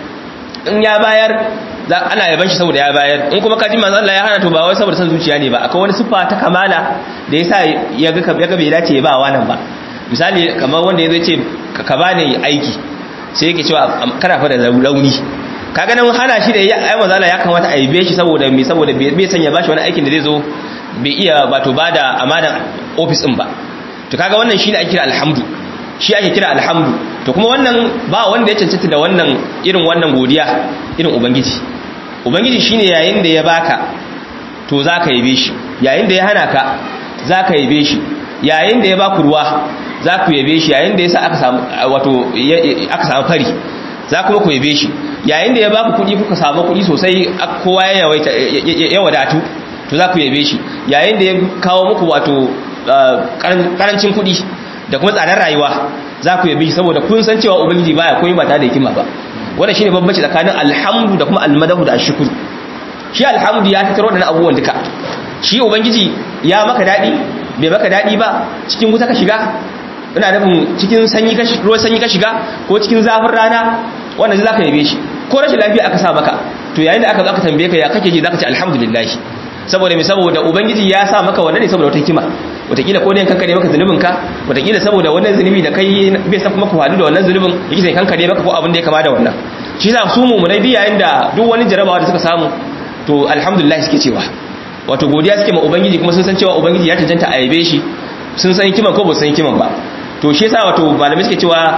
in ya bayar ana yaban shi saboda ya bayar in kuma kaji manzon Allah ya hana to ba wai saboda san zuciya ne ba akwai wani sifa ta kamala da yasa ya ga ya ga bai dace ya ba wannan ba misali kamar wanda yazo ce ka bani aiki sai yake cewa kana fa da rauni kaga nan hana shi da ya ai manzon Allah ya kamata a yabe shi saboda me saboda bai sanya bashi wani aikin da zai zo bai iya wato bada amanan office din ba to kaga wannan shine ake kira alhamdu shi ake kira alhamdu to kuma wannan ba wanda ya cancanta da wannan irin wannan godiya irin ubangiji ubangiji shine yayin da ya baka to zaka yabe shi yayin da ya hana ka zaka yabe shi yayin da ya baku ruwa zaku yabe shi yayin da yasa aka samu wato aka samu fari za kuma ku yabe shi yayin da ya baku kuɗi kuka samu kuɗi sosai kowa ya yawaita ya wadatu to za ku yabe shi yayin da ya kawo muku wato karancin kuɗi da kuma tsadar rayuwa za ku yabe shi saboda kun san cewa ubangiji baya koyi ba tare da hikima ba wannan shine bambanci tsakanin alhamdu da kuma almadahu da ashkuru shi alhamdu ya tattaro da abubuwan duka shi ubangiji ya maka dadi bai maka dadi ba cikin wuta ka shiga ina nufin cikin sanyi ka ruwan sanyi ka shiga ko cikin zafin rana wannan zaka yabe shi ko rashin lafiya aka sa maka to yayin da aka zo aka tambaye ka ya kake ji zaka ce alhamdulillah saboda me saboda ubangiji ya sa maka wannan ne saboda wata hikima wataƙila ko ne kankare maka zunubin ka wataƙila saboda wannan zunubi da kai bai san kuma ku hadu da wannan zunubin yake sai kankare maka ko abin da ya kama da wannan shi yasa su mu munai yayin da duk wani jarabawa da suka samu to alhamdulillah suke cewa wato godiya suke ma ubangiji kuma sun san cewa ubangiji ya tantance a yabe shi sun san hikiman ko ba san hikiman ba to shi yasa wato malamai suke cewa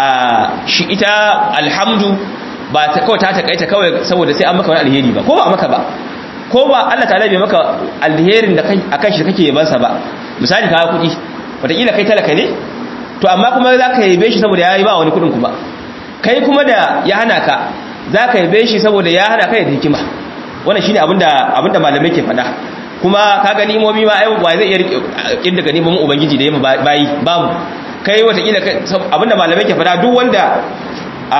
shi ita alhamdu ba ta kawai ta takaita kawai saboda sai an maka wani alheri ba ko ba maka ba ko ba Allah ta'ala bai maka alherin da kai akan shi kake yabansa ba misali ka kuɗi wataƙila kai talaka ne to amma kuma za ka yabe shi saboda ya yi ba wani kuɗin kuma kai kuma da ya hana ka za ka yabe shi saboda ya hana kai da hikima wannan shine abinda abinda malamai ke faɗa kuma ka gani imomi ma ai wa zai iya kin daga neman ubangiji da yamma bayi babu kai wataƙila abinda malamai ke faɗa duk wanda a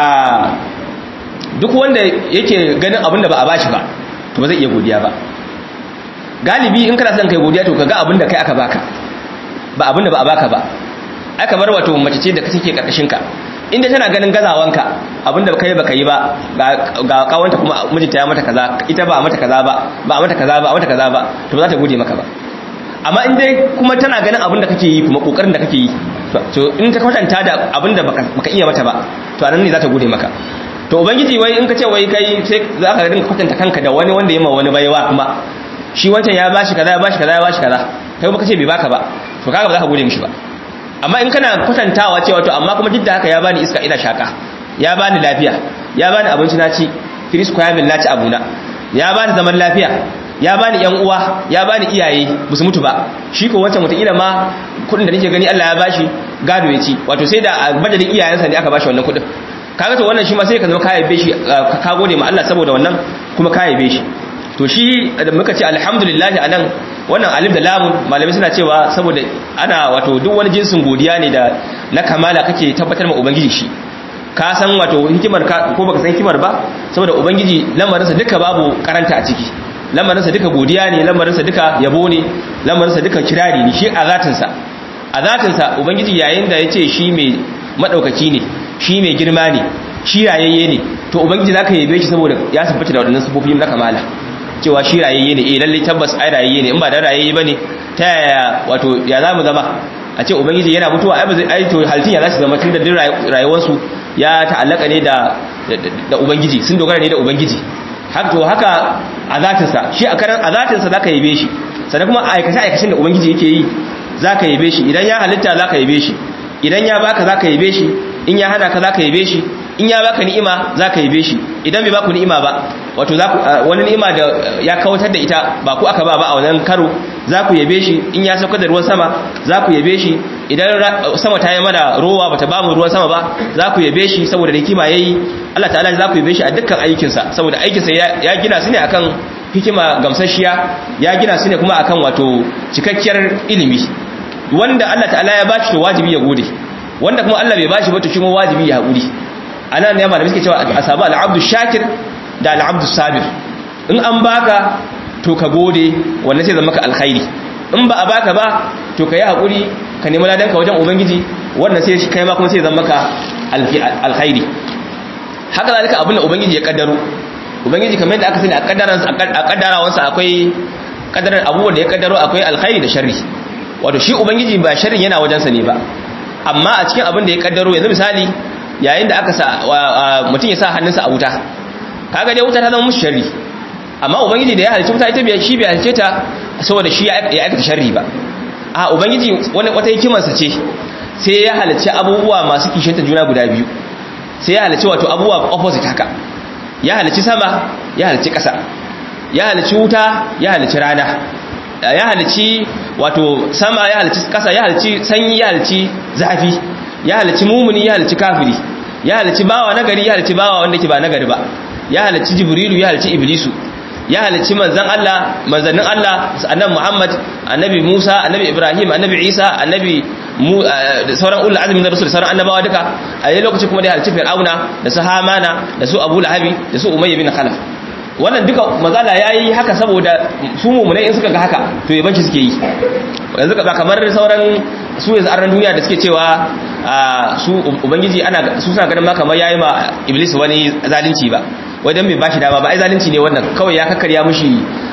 duk wanda yake ganin abinda ba a bashi ba to ba zai iya godiya ba galibi in kana son kai godiya to kaga abinda kai aka baka ba abinda ba a baka ba aka bar wato mace ce da kake karkashin ka inda tana ganin gazawanka abinda kai baka yi ba ga kawanta kuma mijinta ya mata kaza ita ba mata kaza ba ba mata kaza ba mata kaza ba to ba za ta gode maka ba amma in dai kuma tana ganin abinda kake yi kuma kokarin da kake yi to in ta kwatanta da abinda baka iya mata ba to anan ne za ta gode maka to ubangiji wai in ka ce wai kai sai za ka rinka kwatanta kanka da wani wanda ya ma wani baiwa kuma shi wancan ya bashi kaza ya bashi kaza ya bashi kaza kai kuma kace bai baka ba to kaga ba za ka gode mishi ba amma in kana kwatantawa cewa to amma kuma duk da haka ya bani iska ina shaka ya bani lafiya ya bani abinci na ci firis ko ya min lati abuna ya bani zaman lafiya ya bani yan uwa ya bani iyaye musu mutu ba shi ko wancan mutakila ma kudin da nake gani Allah ya bashi gado ya ci wato sai da madadin iyayensa ne aka bashi wannan kudin kaga to wannan shi ma sai ka zama ka yabe shi ka gode ma Allah saboda wannan kuma ka yabe shi to shi da muka ce alhamdulillah anan wannan alif da lamun malamai suna cewa saboda ana wato duk wani jinsin godiya ne da na kamala kake tabbatar ma ubangiji shi ka san wato hikimar ka ko baka san hikimar ba saboda ubangiji lamarinsa duka babu karanta a ciki lamarinsa duka godiya ne lamarinsa duka yabo ne lamarinsa duka kirari ne shi a zatinsa a zatinsa ubangiji yayin da ya ce shi mai madaukaki ne shi mai girma ne shi rayayye ne to ubangiji zaka yabe shi saboda ya tabbata da wadannan sifofi na kamala cewa shi rayayye ne eh lalle tabbas ai rayayye ne in ba da rayayye bane ta yaya wato ya zamu zama a ce ubangiji yana mutuwa ai ba zai ai to haltin ya zasu zama tun da rayuwar su ya ta'allaka ne da da ubangiji sun dogara ne da ubangiji haka to haka a zatinsa shi a karan a zatinsa zaka yabe shi sannan kuma aikace aikacen da ubangiji yake yi zaka yabe shi idan ya halitta zaka yabe shi idan ya baka zaka yabe shi in ya hana ka zaka yabe shi in ya baka ni'ima zaka yabe shi idan bai baku ni'ima ba wato zaku wani ni'ima da ya kawatar da ita ba ku aka ba ba a wannan karo zaku yabe shi in ya sauka da ruwan sama zaku yabe shi idan sama ta yi mana rowa bata ba mu ruwan sama ba zaku yabe shi saboda da hikima yayi Allah ta'ala zaku yabe shi a dukkan aikinsa saboda aikinsa ya gina su ne akan hikima gamsashiya ya gina su ne kuma akan wato cikakkiyar ilimi wanda Allah ta'ala ya bashi to wajibi ya gode wanda kuma Allah bai bashi ba to shi ma wajibi ya haƙuri anan ne malamai suke cewa asabu al-abdu shakir da al-abdu sabir in an baka to ka gode wannan sai zama maka alkhairi in ba a baka ba to ka yi haƙuri ka nemi ladan ka wajen ubangiji wannan sai kai ma kuma sai zama maka alkhairi haka zalika abin da ubangiji ya kaddaro ubangiji kamar yadda aka sani a kaddaran a kaddarawansa akwai kaddaran abubuwan da ya kaddaro akwai alkhairi da sharri wato shi ubangiji ba sharrin yana wajensa ne ba amma a cikin abin da ya kaddaro yanzu misali yayin da aka sa mutum ya sa hannunsa a wuta kaga dai wuta ta zama mushi sharri amma ubangiji da ya halicci wuta ita bai shi bai halicce ta saboda shi ya aikata sharri ba a ubangiji wani wata hikimarsa ce sai ya halicci abubuwa masu kishiyanta juna guda biyu sai ya halicci wato abubuwa opposite haka ya halicci sama ya halicci ƙasa ya halicci wuta ya halicci rana ya halicci wato sama ya halicci ƙasa ya halicci sanyi ya halicci zafi ya halicci mumuni ya halicci kafiri ya halicci bawa nagari ya halicci bawa wanda ke ba nagari ba ya halicci jibrilu ya halicci iblisu ya halicci manzan Allah manzannin Allah annabi Muhammad annabi Musa annabi Ibrahim annabi Isa annabi sauran ulul azmi na rasul sauran annabawa duka a yayin lokaci kuma da halicci Fir'auna da su Hamana da su Abu Lahabi da su Umayya bin Khalaf wannan duka mazala yayi haka saboda su mu'minai in suka ga haka to yabanci suke yi yanzu ba kamar sauran su yanzu arnan duniya da suke cewa su ubangiji ana su suna ganin ma kamar yayi ma iblis wani zalunci ba wajen bai bashi dama ba ai zalunci ne wannan kawai ya kakkarya mushi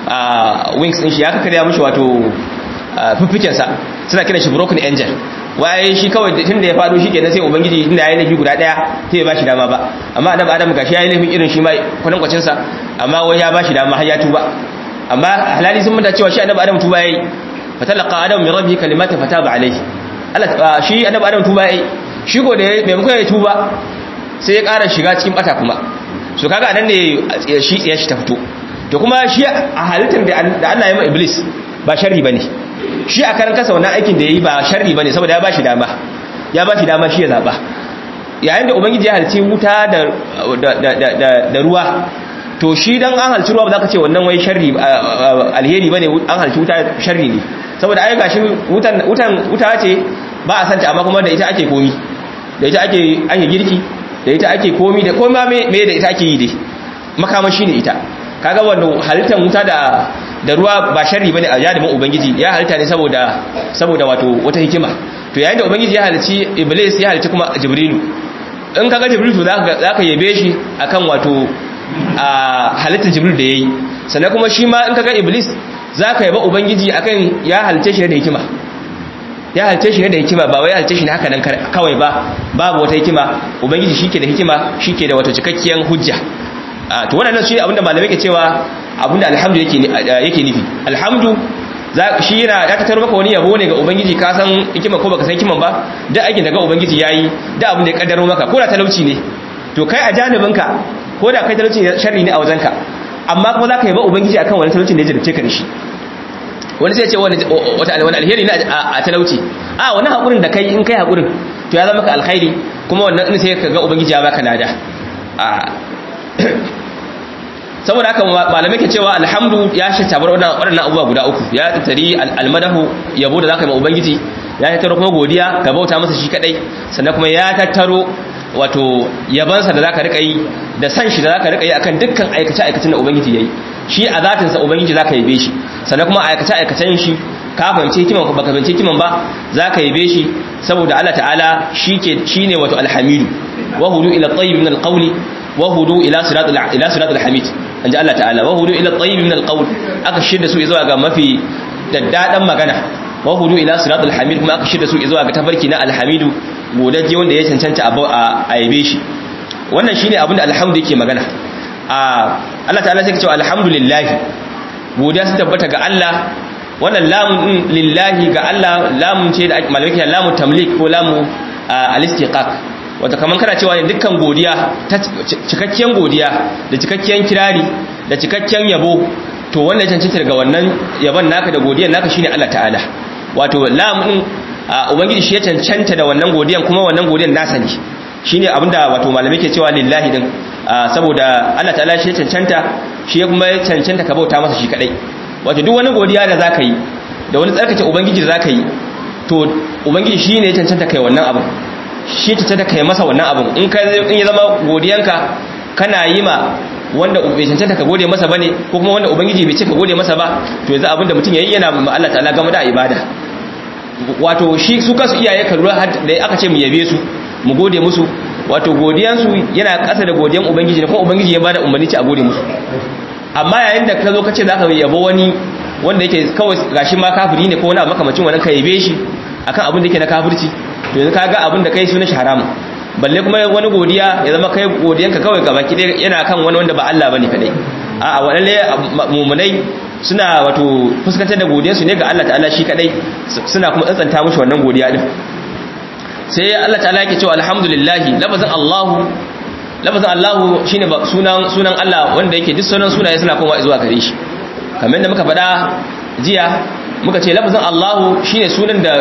wings din shi ya kakkarya mushi wato fiffiken sa suna kiran shi broken angel waye shi kawai tun da ya fado shi kenan sai ubangiji inda yayi laifi guda daya sai ya bashi dama ba amma annabi adam gashi yayi laifin irin shi ma kwanan kwacin sa amma wai ya bashi dama har ya tuba amma halali sun manta cewa shi annabi adam tuba yayi fatalaqa adam min rabbihi kalimatin fataba alayhi Allah shi annabi adam tuba yayi shi go da bai muka ya tuba sai ya ƙara shiga cikin bata kuma so kaga anan ne shi ya shi ta fito to kuma shi a halittar da Allah ya ma iblis ba sharri bane shi a karan kasa wannan aikin da yayi ba sharri bane saboda ya bashi dama ya bashi dama shi ya zaba yayin da ubangiji ya halice wuta da da ruwa to shi dan an halci ruwa ba za ka ce wannan wai sharri alheri bane an halci wuta sharri ne saboda ai gashi wutan wutan wuta ce ba a santa amma kuma da ita ake komi da ita ake ake girki da ita ake komi da komi me me da ita ake yi dai makamashi ne ita kaga wannan halittar wuta da da ruwa ba sharri bane a jadibin ubangiji ya halitta ne saboda saboda wato wata hikima to yayin da ubangiji ya halici iblis ya halici kuma jibrilu in kaga jibrilu to zaka zaka yabe shi akan wato a halittar jibril da yayi sannan kuma shi ma in kaga iblis zaka yaba ubangiji akan ya halice shi da hikima ya halice shi da hikima ba wai ya halice shi ne haka nan kawai ba babu wata hikima ubangiji shike da hikima shike da wato cikakkiyar hujja to wannan shi abinda malamai ke cewa abinda alhamdu yake yake nufi alhamdu shi yana ya tattaro maka wani yabo ne ga ubangiji ka san hikima ko baka san hikiman ba da aikin da ga ubangiji yayi da abin da ya kaddaro maka ko da talauci ne to kai a janibinka ko da kai talauci sharri ne a wajenka amma kuma zaka yaba ubangiji akan wani talaucin da ya jarabce ka da shi wani sai ce wani wani alheri ne a talauci a wani hakurin da kai in kai hakurin to ya zama ka alkhairi kuma wannan sai ka ga ubangiji ya baka lada saboda haka malamai ke cewa alhamdu ya shi tabar waɗannan abubuwa guda uku ya tattari almadahu yabo da zaka yi ma ubangiji ya tattaro kuma godiya ka bauta masa shi kadai sannan kuma ya tattaro wato yabansa da zaka rika yi da san shi da zaka rika yi akan dukkan aikace aikacen da ubangiji yayi shi a zatin sa ubangiji zaka yabe shi sannan kuma aikace aikacen shi ka fahimci hikiman baka fahimci hikiman ba zaka yabe shi saboda Allah ta'ala shike shine wato alhamidu wa hudu ila tayyib min alqawli wa hudu ila siratul ila siratul hamid anja Allah ta'ala wa hudu ila tayyib min alqawl aka shirda su zuwa ga mafi daddadan magana wa hudu ila siratul hamid kuma aka shirda su zuwa ga tafarki na alhamidu godaje wanda ya cancanta a yabe shi wannan shine abinda alhamdu yake magana a Allah ta'ala sai ya ce alhamdulillah godiya su tabbata ga Allah wannan lamun din lillahi ga Allah lamun ce da malamai lamu tamlik ko lamu al-istiqaq wato kaman kana cewa dukkan godiya ta cikakken godiya da cikakken kirari da cikakken yabo to wannan cancanta daga wannan yabon naka da godiyan naka shine Allah ta'ala wato lamun ubangiji shi ya cancanta da wannan godiyan kuma wannan godiyan nasa ne shine abinda wato malamai ke cewa lillahi din saboda Allah ta'ala shi ya cancanta shi ya kuma cancanta ka bauta masa shi kadai wato duk wani godiya da zaka yi da wani tsarkake ubangiji da zaka yi to ubangiji shi ne ya cancanta kai wannan abin shi ya cancanta kai masa wannan abin in ka in ya zama godiyanka kana yi ma wanda bai cancanta ka gode masa bane ko kuma wanda ubangiji bai ce ka gode masa ba to yanzu abin da mutum yayi yana ma Allah ta'ala game da ibada wato shi su kansu iyaye ka lura da aka ce mu yabe su mu gode musu wato godiyansu yana ƙasa da godiyan ubangiji ne kuma ubangiji ya bada umarni ci a gode musu amma yayin da ka zo ka ce za ka yabo wani wanda yake kawai gashi ma kafiri ne ko wani abu makamacin wannan ka yabe shi akan abin da yake na kafirci to yanzu ka ga abin da kai sunan shi haramun balle kuma wani godiya ya zama kai godiyanka kawai gaba ki yana kan wani wanda ba Allah bane kadai a'a wadanne mumunai suna wato fuskantar da godiyarsu ne ga Allah ta'ala shi kadai suna kuma tsantsanta mushi wannan godiya din sai Allah ta'ala yake cewa alhamdulillah lafazin Allah lafazin Allah shine sunan sunan Allah wanda yake duk sunan sunaye suna komawa zuwa gare shi kamar da muka faɗa jiya muka ce lafazin Allah shine sunan da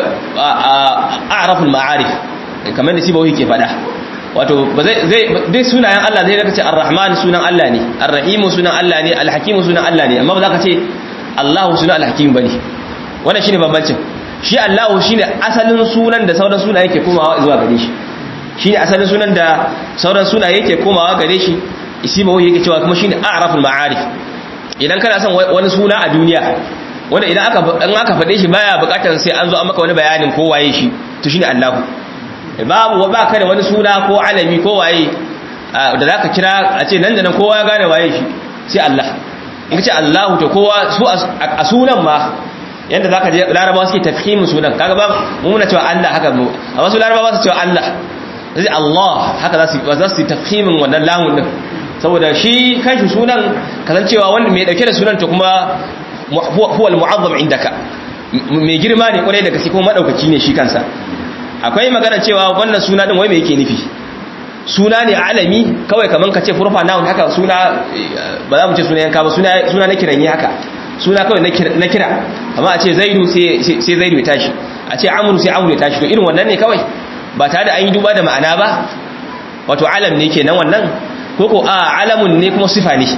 a'raful ma'arif kamar da sibawi ke faɗa wato ba zai zai duk sunayen Allah zai kace ar-rahman sunan Allah ne ar-rahim sunan Allah ne al-hakim sunan Allah ne amma ba za ka ce Allah sunan al-hakim bane wannan shine bambancin shi Allahu shine asalin sunan da sauran sunaye yake komawa zuwa gare shi shine asalin sunan da sauran sunaye yake komawa gare shi isimahu yake cewa kuma shine a'raful ma'arif idan kana son wani suna a duniya wanda idan aka in aka fade shi baya bukatar sai an zo an maka wani bayanin ko waye shi to shine Allahu babu wa baka da wani suna ko alami ko waye da zaka kira a ce nan da nan kowa ya gane waye shi sai Allah in ka ce Allahu to kowa su a sunan ma yadda za ka je larabawa suke tafhimin sunan kaga ba muna cewa Allah haka mu a wasu larabawa su cewa Allah zai Allah haka za su za su tafhimin wannan lamun din saboda shi kanshi sunan kasancewa wanda mai dauke da sunan ta kuma huwa al-mu'azzam indaka mai girma ne kwarai da gaske kuma madaukaki ne shi kansa akwai magana cewa wannan suna din wai me yake nufi suna ne alami kawai kaman ka ce furfa noun haka suna ba za mu ce suna yanka ba suna suna na kiranye haka suna kawai na kira amma a ce zaidu sai zaidu ya tashi a ce amuru sai amuru ya tashi to irin wannan ne kawai ba tare da an yi duba da ma'ana ba wato alam ne kenan wannan ko ko a alamun ne kuma sifa ne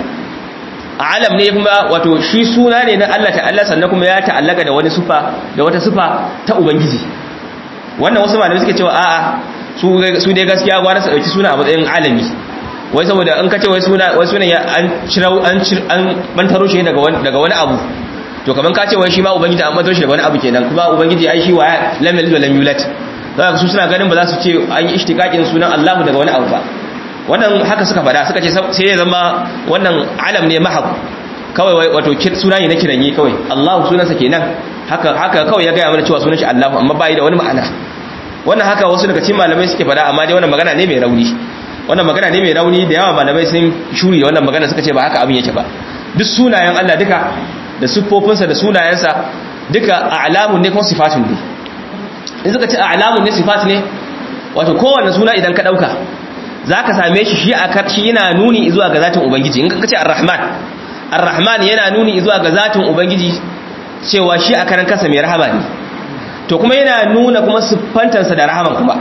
alam ne kuma wato shi suna ne na Allah ta'ala sannan kuma ya ta'allaka da wani sifa da wata sifa ta ubangiji wannan wasu malamai suke cewa a'a su su dai gaskiya gwara su dauki suna a matsayin alami wai saboda an kace wai suna wai sunan ya an cirau an cir an bantaro shi daga wani daga wani abu to kaman ka ce wai shi ma ubangiji an bantaro shi daga wani abu kenan kuma ubangiji ai shi wa lam yalid wa lam yulad zaka su suna ganin ba za su ce an yi ishtiqaqin sunan Allah daga wani abu ba wannan haka suka fada suka ce sai ya zama wannan alam ne mahab kawai wai wato suna ne na kiranye kawai Allah sunansa kenan haka haka kawai ya ga mana cewa sunan shi Allah amma bai da wani ma'ana wannan haka wasu daga cikin malamai suke fada amma dai wannan magana ne mai rauni wannan magana ne mai rauni da yawa malamai sun shuri da wannan magana suka ce ba haka abin yake ba duk sunayen Allah duka da siffofinsa da sunayensa duka a'lamun ne kuma sifatun ne in suka ce a'lamun ne sifat ne wato kowanne suna idan ka dauka zaka same shi shi a shi yana nuni zuwa ga zatin ubangiji in ka ce ar-rahman ar-rahman yana nuni zuwa ga zatin ubangiji cewa shi a karan kansa mai rahama ne to kuma yana nuna kuma siffantansa da rahaman kuma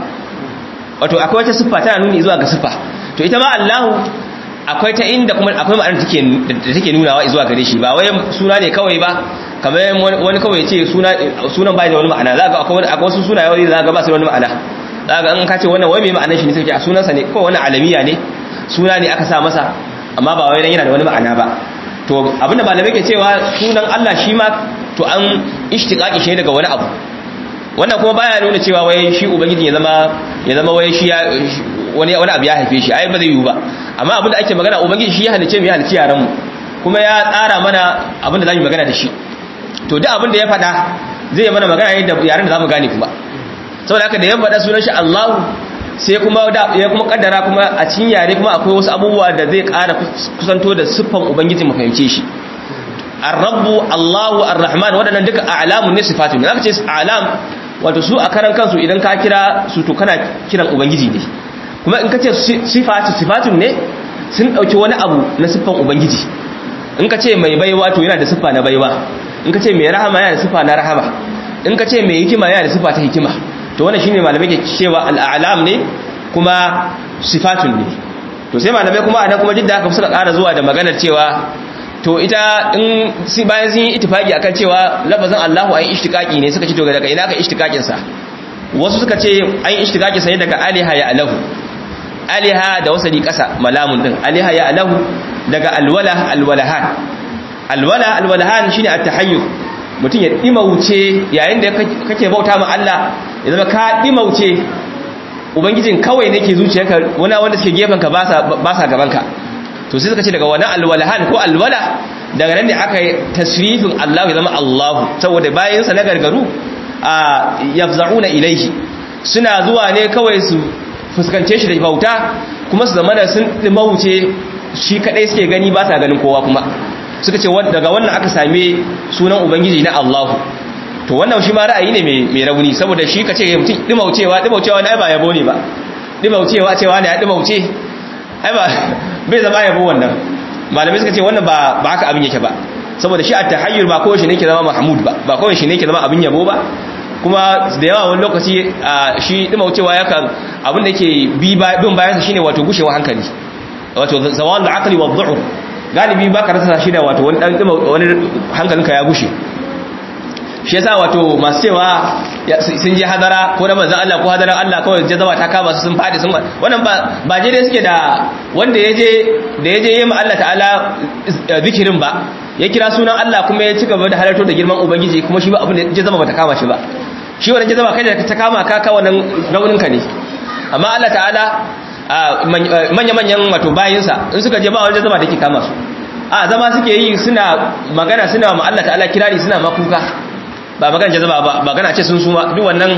wato akwai wata siffa tana nuni zuwa ga siffa to ita ma Allahu akwai ta inda kuma akwai ma'anar take da take nunawa zuwa gare shi ba wai suna ne kawai ba kamar wani kawai ya ce suna sunan bai da wani ma'ana za ga akwai akwai wasu sunaye wani za ga ba su da wani ma'ana za ga an ka ce wannan wai mai ma'anar shi ne sai a sunansa ne ko wani alamiya ne suna ne aka sa masa amma ba wai dan yana da wani ma'ana ba to abinda malamai ke cewa sunan Allah shi ma to an ishtiqaqi shi daga wani abu wannan kuma baya nuna cewa wai shi ubangiji ya zama ya zama wai shi wani wani abu ya haife shi ai ba zai yiwu ba amma abin da ake magana ubangiji shi ya halice mu ya halice yaran mu kuma ya tsara mana abin da zamu magana da shi to duk abin da ya faɗa zai mana magana ne da yaran da zamu gane kuma saboda haka da ya faɗa sunan shi Allah sai kuma da ya kuma kaddara kuma a cikin yare kuma akwai wasu abubuwa da zai ƙara kusanto da siffan ubangiji mu fahimce shi ar-rabbu Allahu ar-rahman wadannan duka a'lamun ne sifatun ne aka ce a'lam wato su a karan kansu idan ka kira su to kana kiran ubangiji ne kuma in ka ce sifatu sifatun ne sun dauki wani abu na siffan ubangiji in ka ce mai baiwa to yana da siffa na baiwa in ka ce mai rahama yana da siffa na rahama in ka ce mai hikima yana da siffa ta hikima to wannan shine malamai ke cewa al'alam ne kuma sifatun ne to sai malamai kuma anan kuma jidda aka suka ƙara zuwa da maganar cewa to ita in si bayan sun yi ittifaki akan cewa lafazin Allahu ayi ishtiqaqi ne suka ce to daga ina aka ishtiqaqin sa wasu suka ce ayi ishtiqaqi sai daga aliha ya alahu aliha da wasali kasa malamun din aliha ya alahu daga alwala alwalahan alwala alwalahan shine at-tahayyur mutum ya dimauce yayin da kake bauta ma Allah ya zama ka dimauce ubangijin kawai ne ke zuciyarka wani wanda suke gefen ka ba sa gaban ka to sai suka ce daga wani alwalahan ko alwala daga nan ne aka yi tasrifin Allah ya zama Allahu saboda bayan sa na gargaru a yafza'una ilaihi suna zuwa ne kawai su fuskance shi da bauta kuma su zama da sun dimauce shi kadai suke gani ba sa ganin kowa kuma suka ce daga wannan aka same sunan ubangiji na Allahu to wannan shi ma ra'ayi ne mai rauni saboda shi kace mutum dimaucewa dimaucewa na ba yabo ne ba dimaucewa cewa ne ya dimauce ai ba bai zama yabo wannan malamai suka ce wannan ba ba haka abin yake ba saboda shi at-tahayyur ba kowace ne ke zama mahmud ba ba kowace ne ke zama abin yabo ba kuma da yawa wani lokaci shi dimaucewa yakan abin da ke bi bin bayan shine wato gushewa hankali wato zawalul aqli wa dhu'f galibi baka rasa shi da wato wani dan wani hankalinka ya gushe shi yasa wato masu cewa sun je hadara ko na manzon Allah ko hadaran Allah kawai jazaba ta kama su sun fadi sun wannan ba ba je dai suke da wanda yaje da yaje yayin Allah ta'ala zikirin ba ya kira sunan Allah kuma ya ci gaba da halarto da girman ubangiji kuma shi ba abin da jazaba bata kama shi ba shi wannan jazaba kai da ta kama ka ka wannan raunin ka ne amma Allah ta'ala manya-manyan wato bayinsa in suka je ba wani jazaba da ke kama su a zama suke yi suna magana suna ma Allah ta'ala kirari suna makuka ba magana jazaba ba magana ce sun suma duk wannan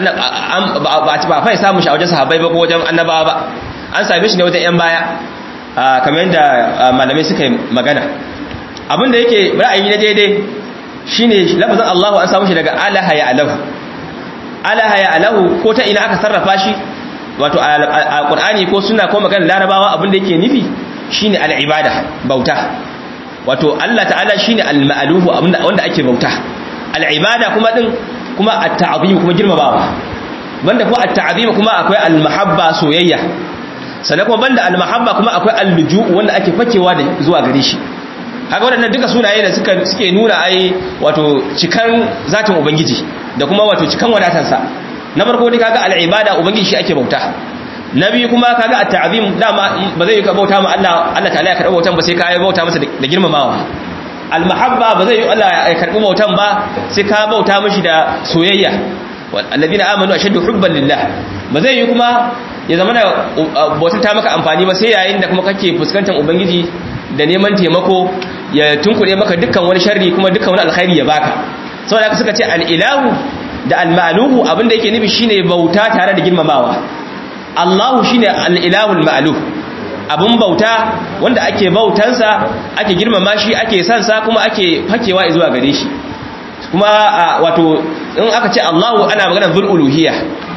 ba a fai samun shi a wajen sahabbai ba ko wajen annabawa ba an same shi ne wajen yan baya kamar yadda malamai suka yi magana abinda yake ra'ayi na daidai shine lafazin Allahu an samu shi daga alaha ya alahu alaha ya alahu ko ta ina aka sarrafa shi wato a Qur'ani ko suna ko magana larabawa abinda yake nufi shine al-ibada bauta wato Allah ta'ala shine al-ma'luhu abinda wanda ake bauta al-ibada kuma din kuma at-ta'zim kuma girmamawa banda kuma at-ta'zim kuma akwai al-mahabba soyayya sannan kuma banda al-mahabba kuma akwai al-luju wanda ake fakewa da zuwa gare shi haka waɗannan duka sunaye da suka suke nuna ai wato cikan zatin ubangiji da kuma wato cikan wadatansa na farko dai kaga al-ibada ubangiji shi ake bauta na biyu kuma kaga at-ta'zim dama ba zai ka bauta ma Allah Allah ta'ala ya karɓi bautan ba sai ka yi bauta masa da girmamawa al-mahabba ba zai yi Allah ya karɓi bautan ba sai ka bauta mishi da soyayya alladhina amanu ashaddu hubban lillah ba zai yi kuma ya zama da bautar ta maka amfani ba sai yayin da kuma kake fuskantar ubangiji da neman taimako ya tunkuɗe maka dukkan wani sharri kuma dukkan wani alkhairi ya baka saboda haka suka ce al-ilahu da al-ma'luhu abinda yake nufi shine bauta tare da girmamawa Allahu shine al-ilahu al-ma'luh abun bauta wanda ake bautansa ake girmama shi ake san sa kuma ake fakewa zuwa gare shi kuma wato in aka ce Allahu ana magana zul uluhiyya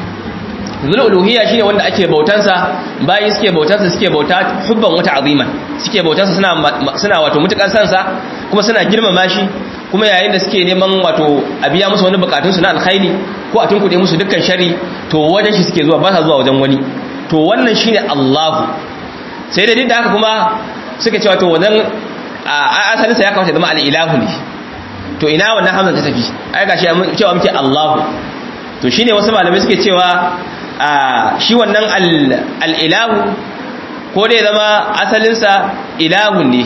zul uluhiyya shine wanda ake bautansa bayi suke bautansa suke bauta hubban wata aziman suke bautansa suna suna wato mutukan sansa kuma suna girmama shi kuma yayin da suke neman wato a biya musu wani bukatun su na alkhairi ko a tunkuɗe musu dukkan shari to wajen shi suke zuwa ba sa zuwa wajen wani to wannan shine Allahu sai da dinda haka kuma suka cewa to wannan asalin sa ya kamata zama al-ilahu ne to ina wannan hamza ta tafi ai gashi cewa muke Allahu to shine wasu malamai suke cewa shi wannan al-ilahu ko dai zama asalin sa ilahun ne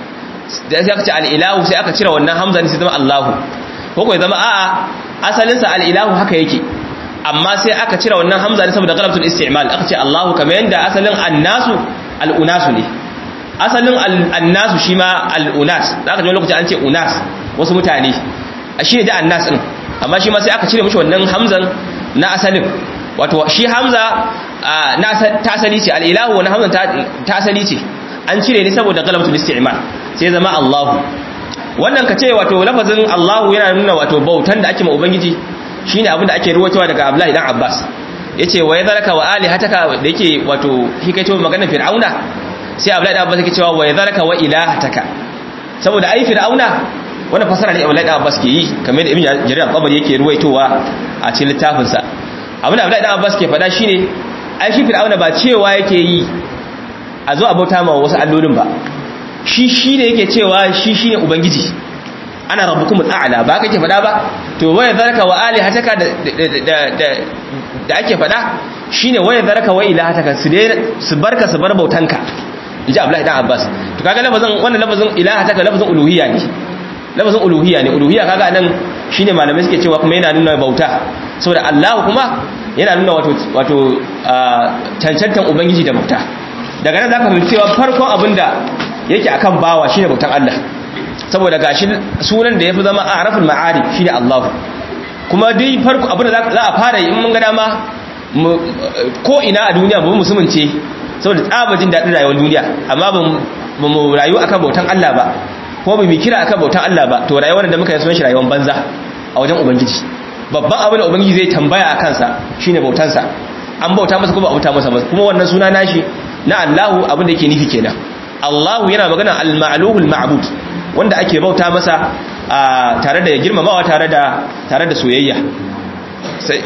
da sai aka ce al-ilahu sai aka cire wannan hamza ne sai zama Allahu ko ko zama a'a asalin sa al-ilahu haka yake amma sai aka cire wannan hamza ne saboda galabatul isti'mal aka ce Allahu kamar yanda asalin annasu al-unasu ne asalin annasu shi ma al-unas zaka ji lokaci an ce unas wasu mutane shi ne da annas din amma shi ma sai aka cire mishi wannan hamzan na asalin wato shi hamza na ta asali ce al-ilahu wannan hamzan ta asali ce an cire ne saboda galabatul isti'mal sai zama Allahu wannan ka ce wato lafazin Allahu yana nuna wato bautan da ake ma ubangiji shine abin da ake ruwaitowa daga Abdullahi dan Abbas yace wa yadharaka wa alihataka da yake wato hikaito maganar fir'auna sai Abdullahi dan Abbas yake cewa wa yadharaka wa ilahataka saboda ai fir'auna wannan fasara ne Abdullahi dan Abbas ke yi kamar da Ibn Jarir al-Tabari yake ruwaitowa a cikin littafin sa abin da Abdullahi dan Abbas ke faɗa shine ai shi fir'auna ba cewa yake yi a zo a bauta ma wasu allolin ba shi shine yake cewa shi shine ubangiji ana rabbukum al'ala ba kake faɗa ba to waya zaraka wa alihataka da da da ake faɗa shine waya zaraka wa ilahataka su dai su barka su bar bautanka inji Abdullahi dan Abbas to kaga lafazin wannan lafazin ilahataka lafazin uluhiyya ne lafazin uluhiyya ne uluhiyya kaga nan shine malamai suke cewa kuma yana nuna bauta saboda Allah kuma yana nuna wato wato cancantan ubangiji da bauta daga nan zaka fahimci cewa farkon abinda yake akan bawa shine bautan Allah saboda gashi sunan da yafi zama araful ma'arif shine Allah kuma dai farko abin da za a fara yi in mun ga dama ko ina a duniya ba musulmin ce saboda tsabajin daɗin rayuwar duniya amma ba mu rayu akan bautan Allah ba ko ba mu kira akan bautan Allah ba to rayuwar da muka yi sunan shi rayuwar banza a wajen ubangiji babban abin da ubangiji zai tambaya a kansa shine bautansa an bauta masa kuma bauta masa kuma wannan suna nashi na Allahu abin da yake nufi kenan Allahu yana magana al-ma'luhul ma'bud wanda ake bauta masa tare da girmamawa tare da tare da soyayya sai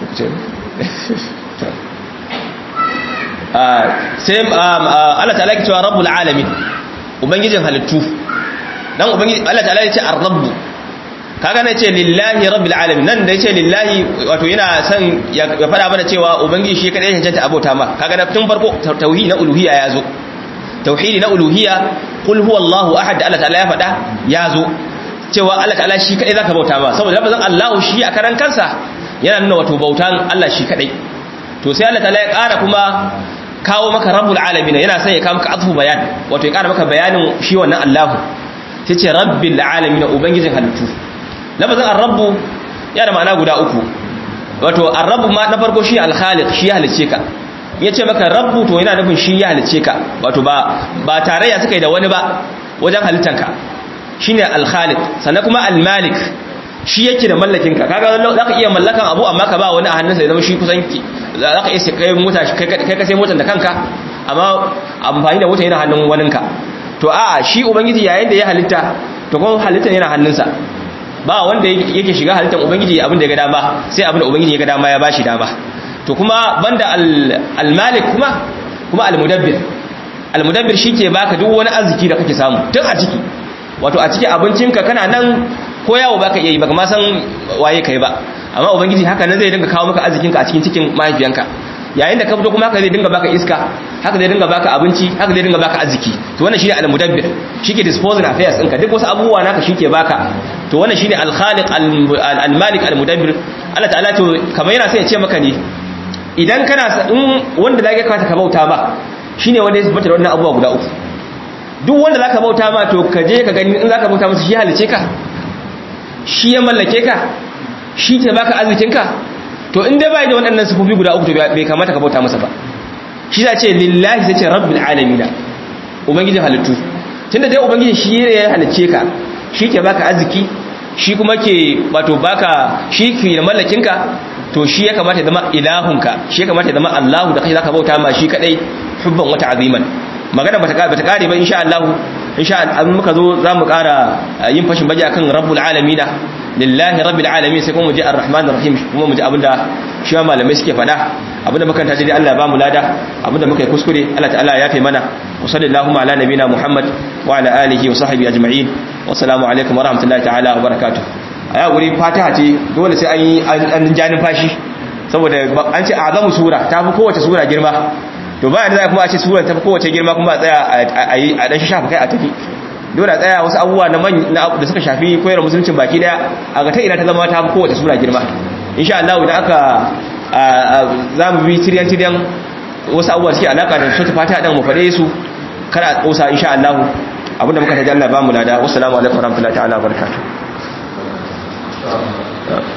sai Allah ta'ala ke cewa rabbul alamin ubangijin halittu dan ubangiji Allah ta'ala ya ce ar-rabb kaga ne ce lillahi rabbil alamin nan da ya ce lillahi wato yana son ya fada mana cewa ubangiji shi kadai ya cancanta abota ma kaga tun farko tauhidi na uluhiyya ya zo tauhidi na uluhiyya qul huwallahu ahad Allah ta'ala ya fada ya zo cewa Allah ta'ala shi kadai zaka bauta ba saboda lafazin Allahu shi a karan kansa yana nuna wato bautan Allah shi kadai to sai Allah ta'ala ya ƙara kuma kawo maka rabbul alamin yana son ya kawo maka atfu bayan wato ya ƙara maka bayanin shi wannan Allahu sai ce rabbil alamin ubangijin halittu lafazin ar-rabbu yana ma'ana guda uku wato ar-rabbu ma na farko shi al-khaliq shi ya halice ka ya ce maka rabbu to yana nufin shi ya halice ka wato ba ba tarayya suka yi da wani ba wajen halittanka shine al-khaliq sannan kuma al-malik shi yake da mallakin ka kaga zaka iya mallakan abu amma ka ba wani a hannunsa ya zama shi kusan ki zaka iya kai mota kai ka sai motar da kanka amma amfani da mota yana hannun waninka to a'a shi ubangiji yayin da ya halitta to kuma halittar yana hannunsa ba wanda yake shiga halittar ubangiji abin da ya ga dama sai abin da ubangiji ya ga dama ya bashi dama to kuma banda al-malik kuma kuma al-mudabbir al-mudabbir shike baka duk wani arziki da kake samu duk a ciki wato a cikin abincinka kana nan ko yawo baka iya yi baka ma san waye kai ba amma ubangiji haka nan zai dinga kawo maka arzikinka a cikin cikin mahaifiyanka yayin da ka fito kuma haka zai dinga baka iska haka zai dinga baka abinci haka zai dinga baka arziki to wannan shine al-mudabbir shike disposing affairs ɗinka duk wasu abubuwa naka shike baka to wannan shine al-khaliq al-malik al-mudabbir Allah ta'ala to kamar yana sai ya ce maka ne idan kana in wanda zaka kawata ka bauta ba shine wanda ya bata wannan abubuwa guda uku duk wanda zaka bauta ma to ka je ka gani in zaka bauta masa shi halice ka shi ya mallake ka shi ke baka arzikin ka to in dai bai da waɗannan sifofi guda uku to bai kamata ka bauta masa ba shi za ce lillahi sai ce rabbil alamin ubangijin halittu tunda dai ubangiji shi ne ya halice ka shi ke baka arziki shi kuma ke wato baka shi ke mallakin ka to shi ya kamata ya zama ilahunka shi ya kamata ya zama Allahu da kai zaka bauta ma shi kadai hubban wata aziman magana bata bata kare ba insha Allah insha Allah muka zo zamu kara yin fashin baje akan rabbul alamin lillahi rabbil alamin sai kuma mu ji arrahmanir rahim kuma mu ji abinda shi malamai suke fada abinda muka taji Allah ya bamu lada abinda muka yi kuskure Allah ta'ala ya yafe mana wa sallallahu ala nabina muhammad wa ala alihi wa sahbihi ajma'in wa assalamu alaikum wa rahmatullahi ta'ala wa barakatuh a ya wuri fatiha ce dole sai an yi an janin fashi saboda an ce azamu sura ta fi kowace sura girma to bayan da za kuma a ce sura ta fi kowace girma kuma a tsaya a yi a dan shafa kai a tafi dole a tsaya wasu abubuwa na da suka shafi koyar musuluncin baki daya a ga ta ina ta zama ta fi kowace sura girma insha Allah idan aka za mu bi tiryan tiryan wasu abubuwa suke alaka da sura fatiha dan mu faɗe su kada a tsosa insha Allah abinda muka taji Allah ba mu lada wassalamu alaikum warahmatullahi ta'ala barakatuh Yeah.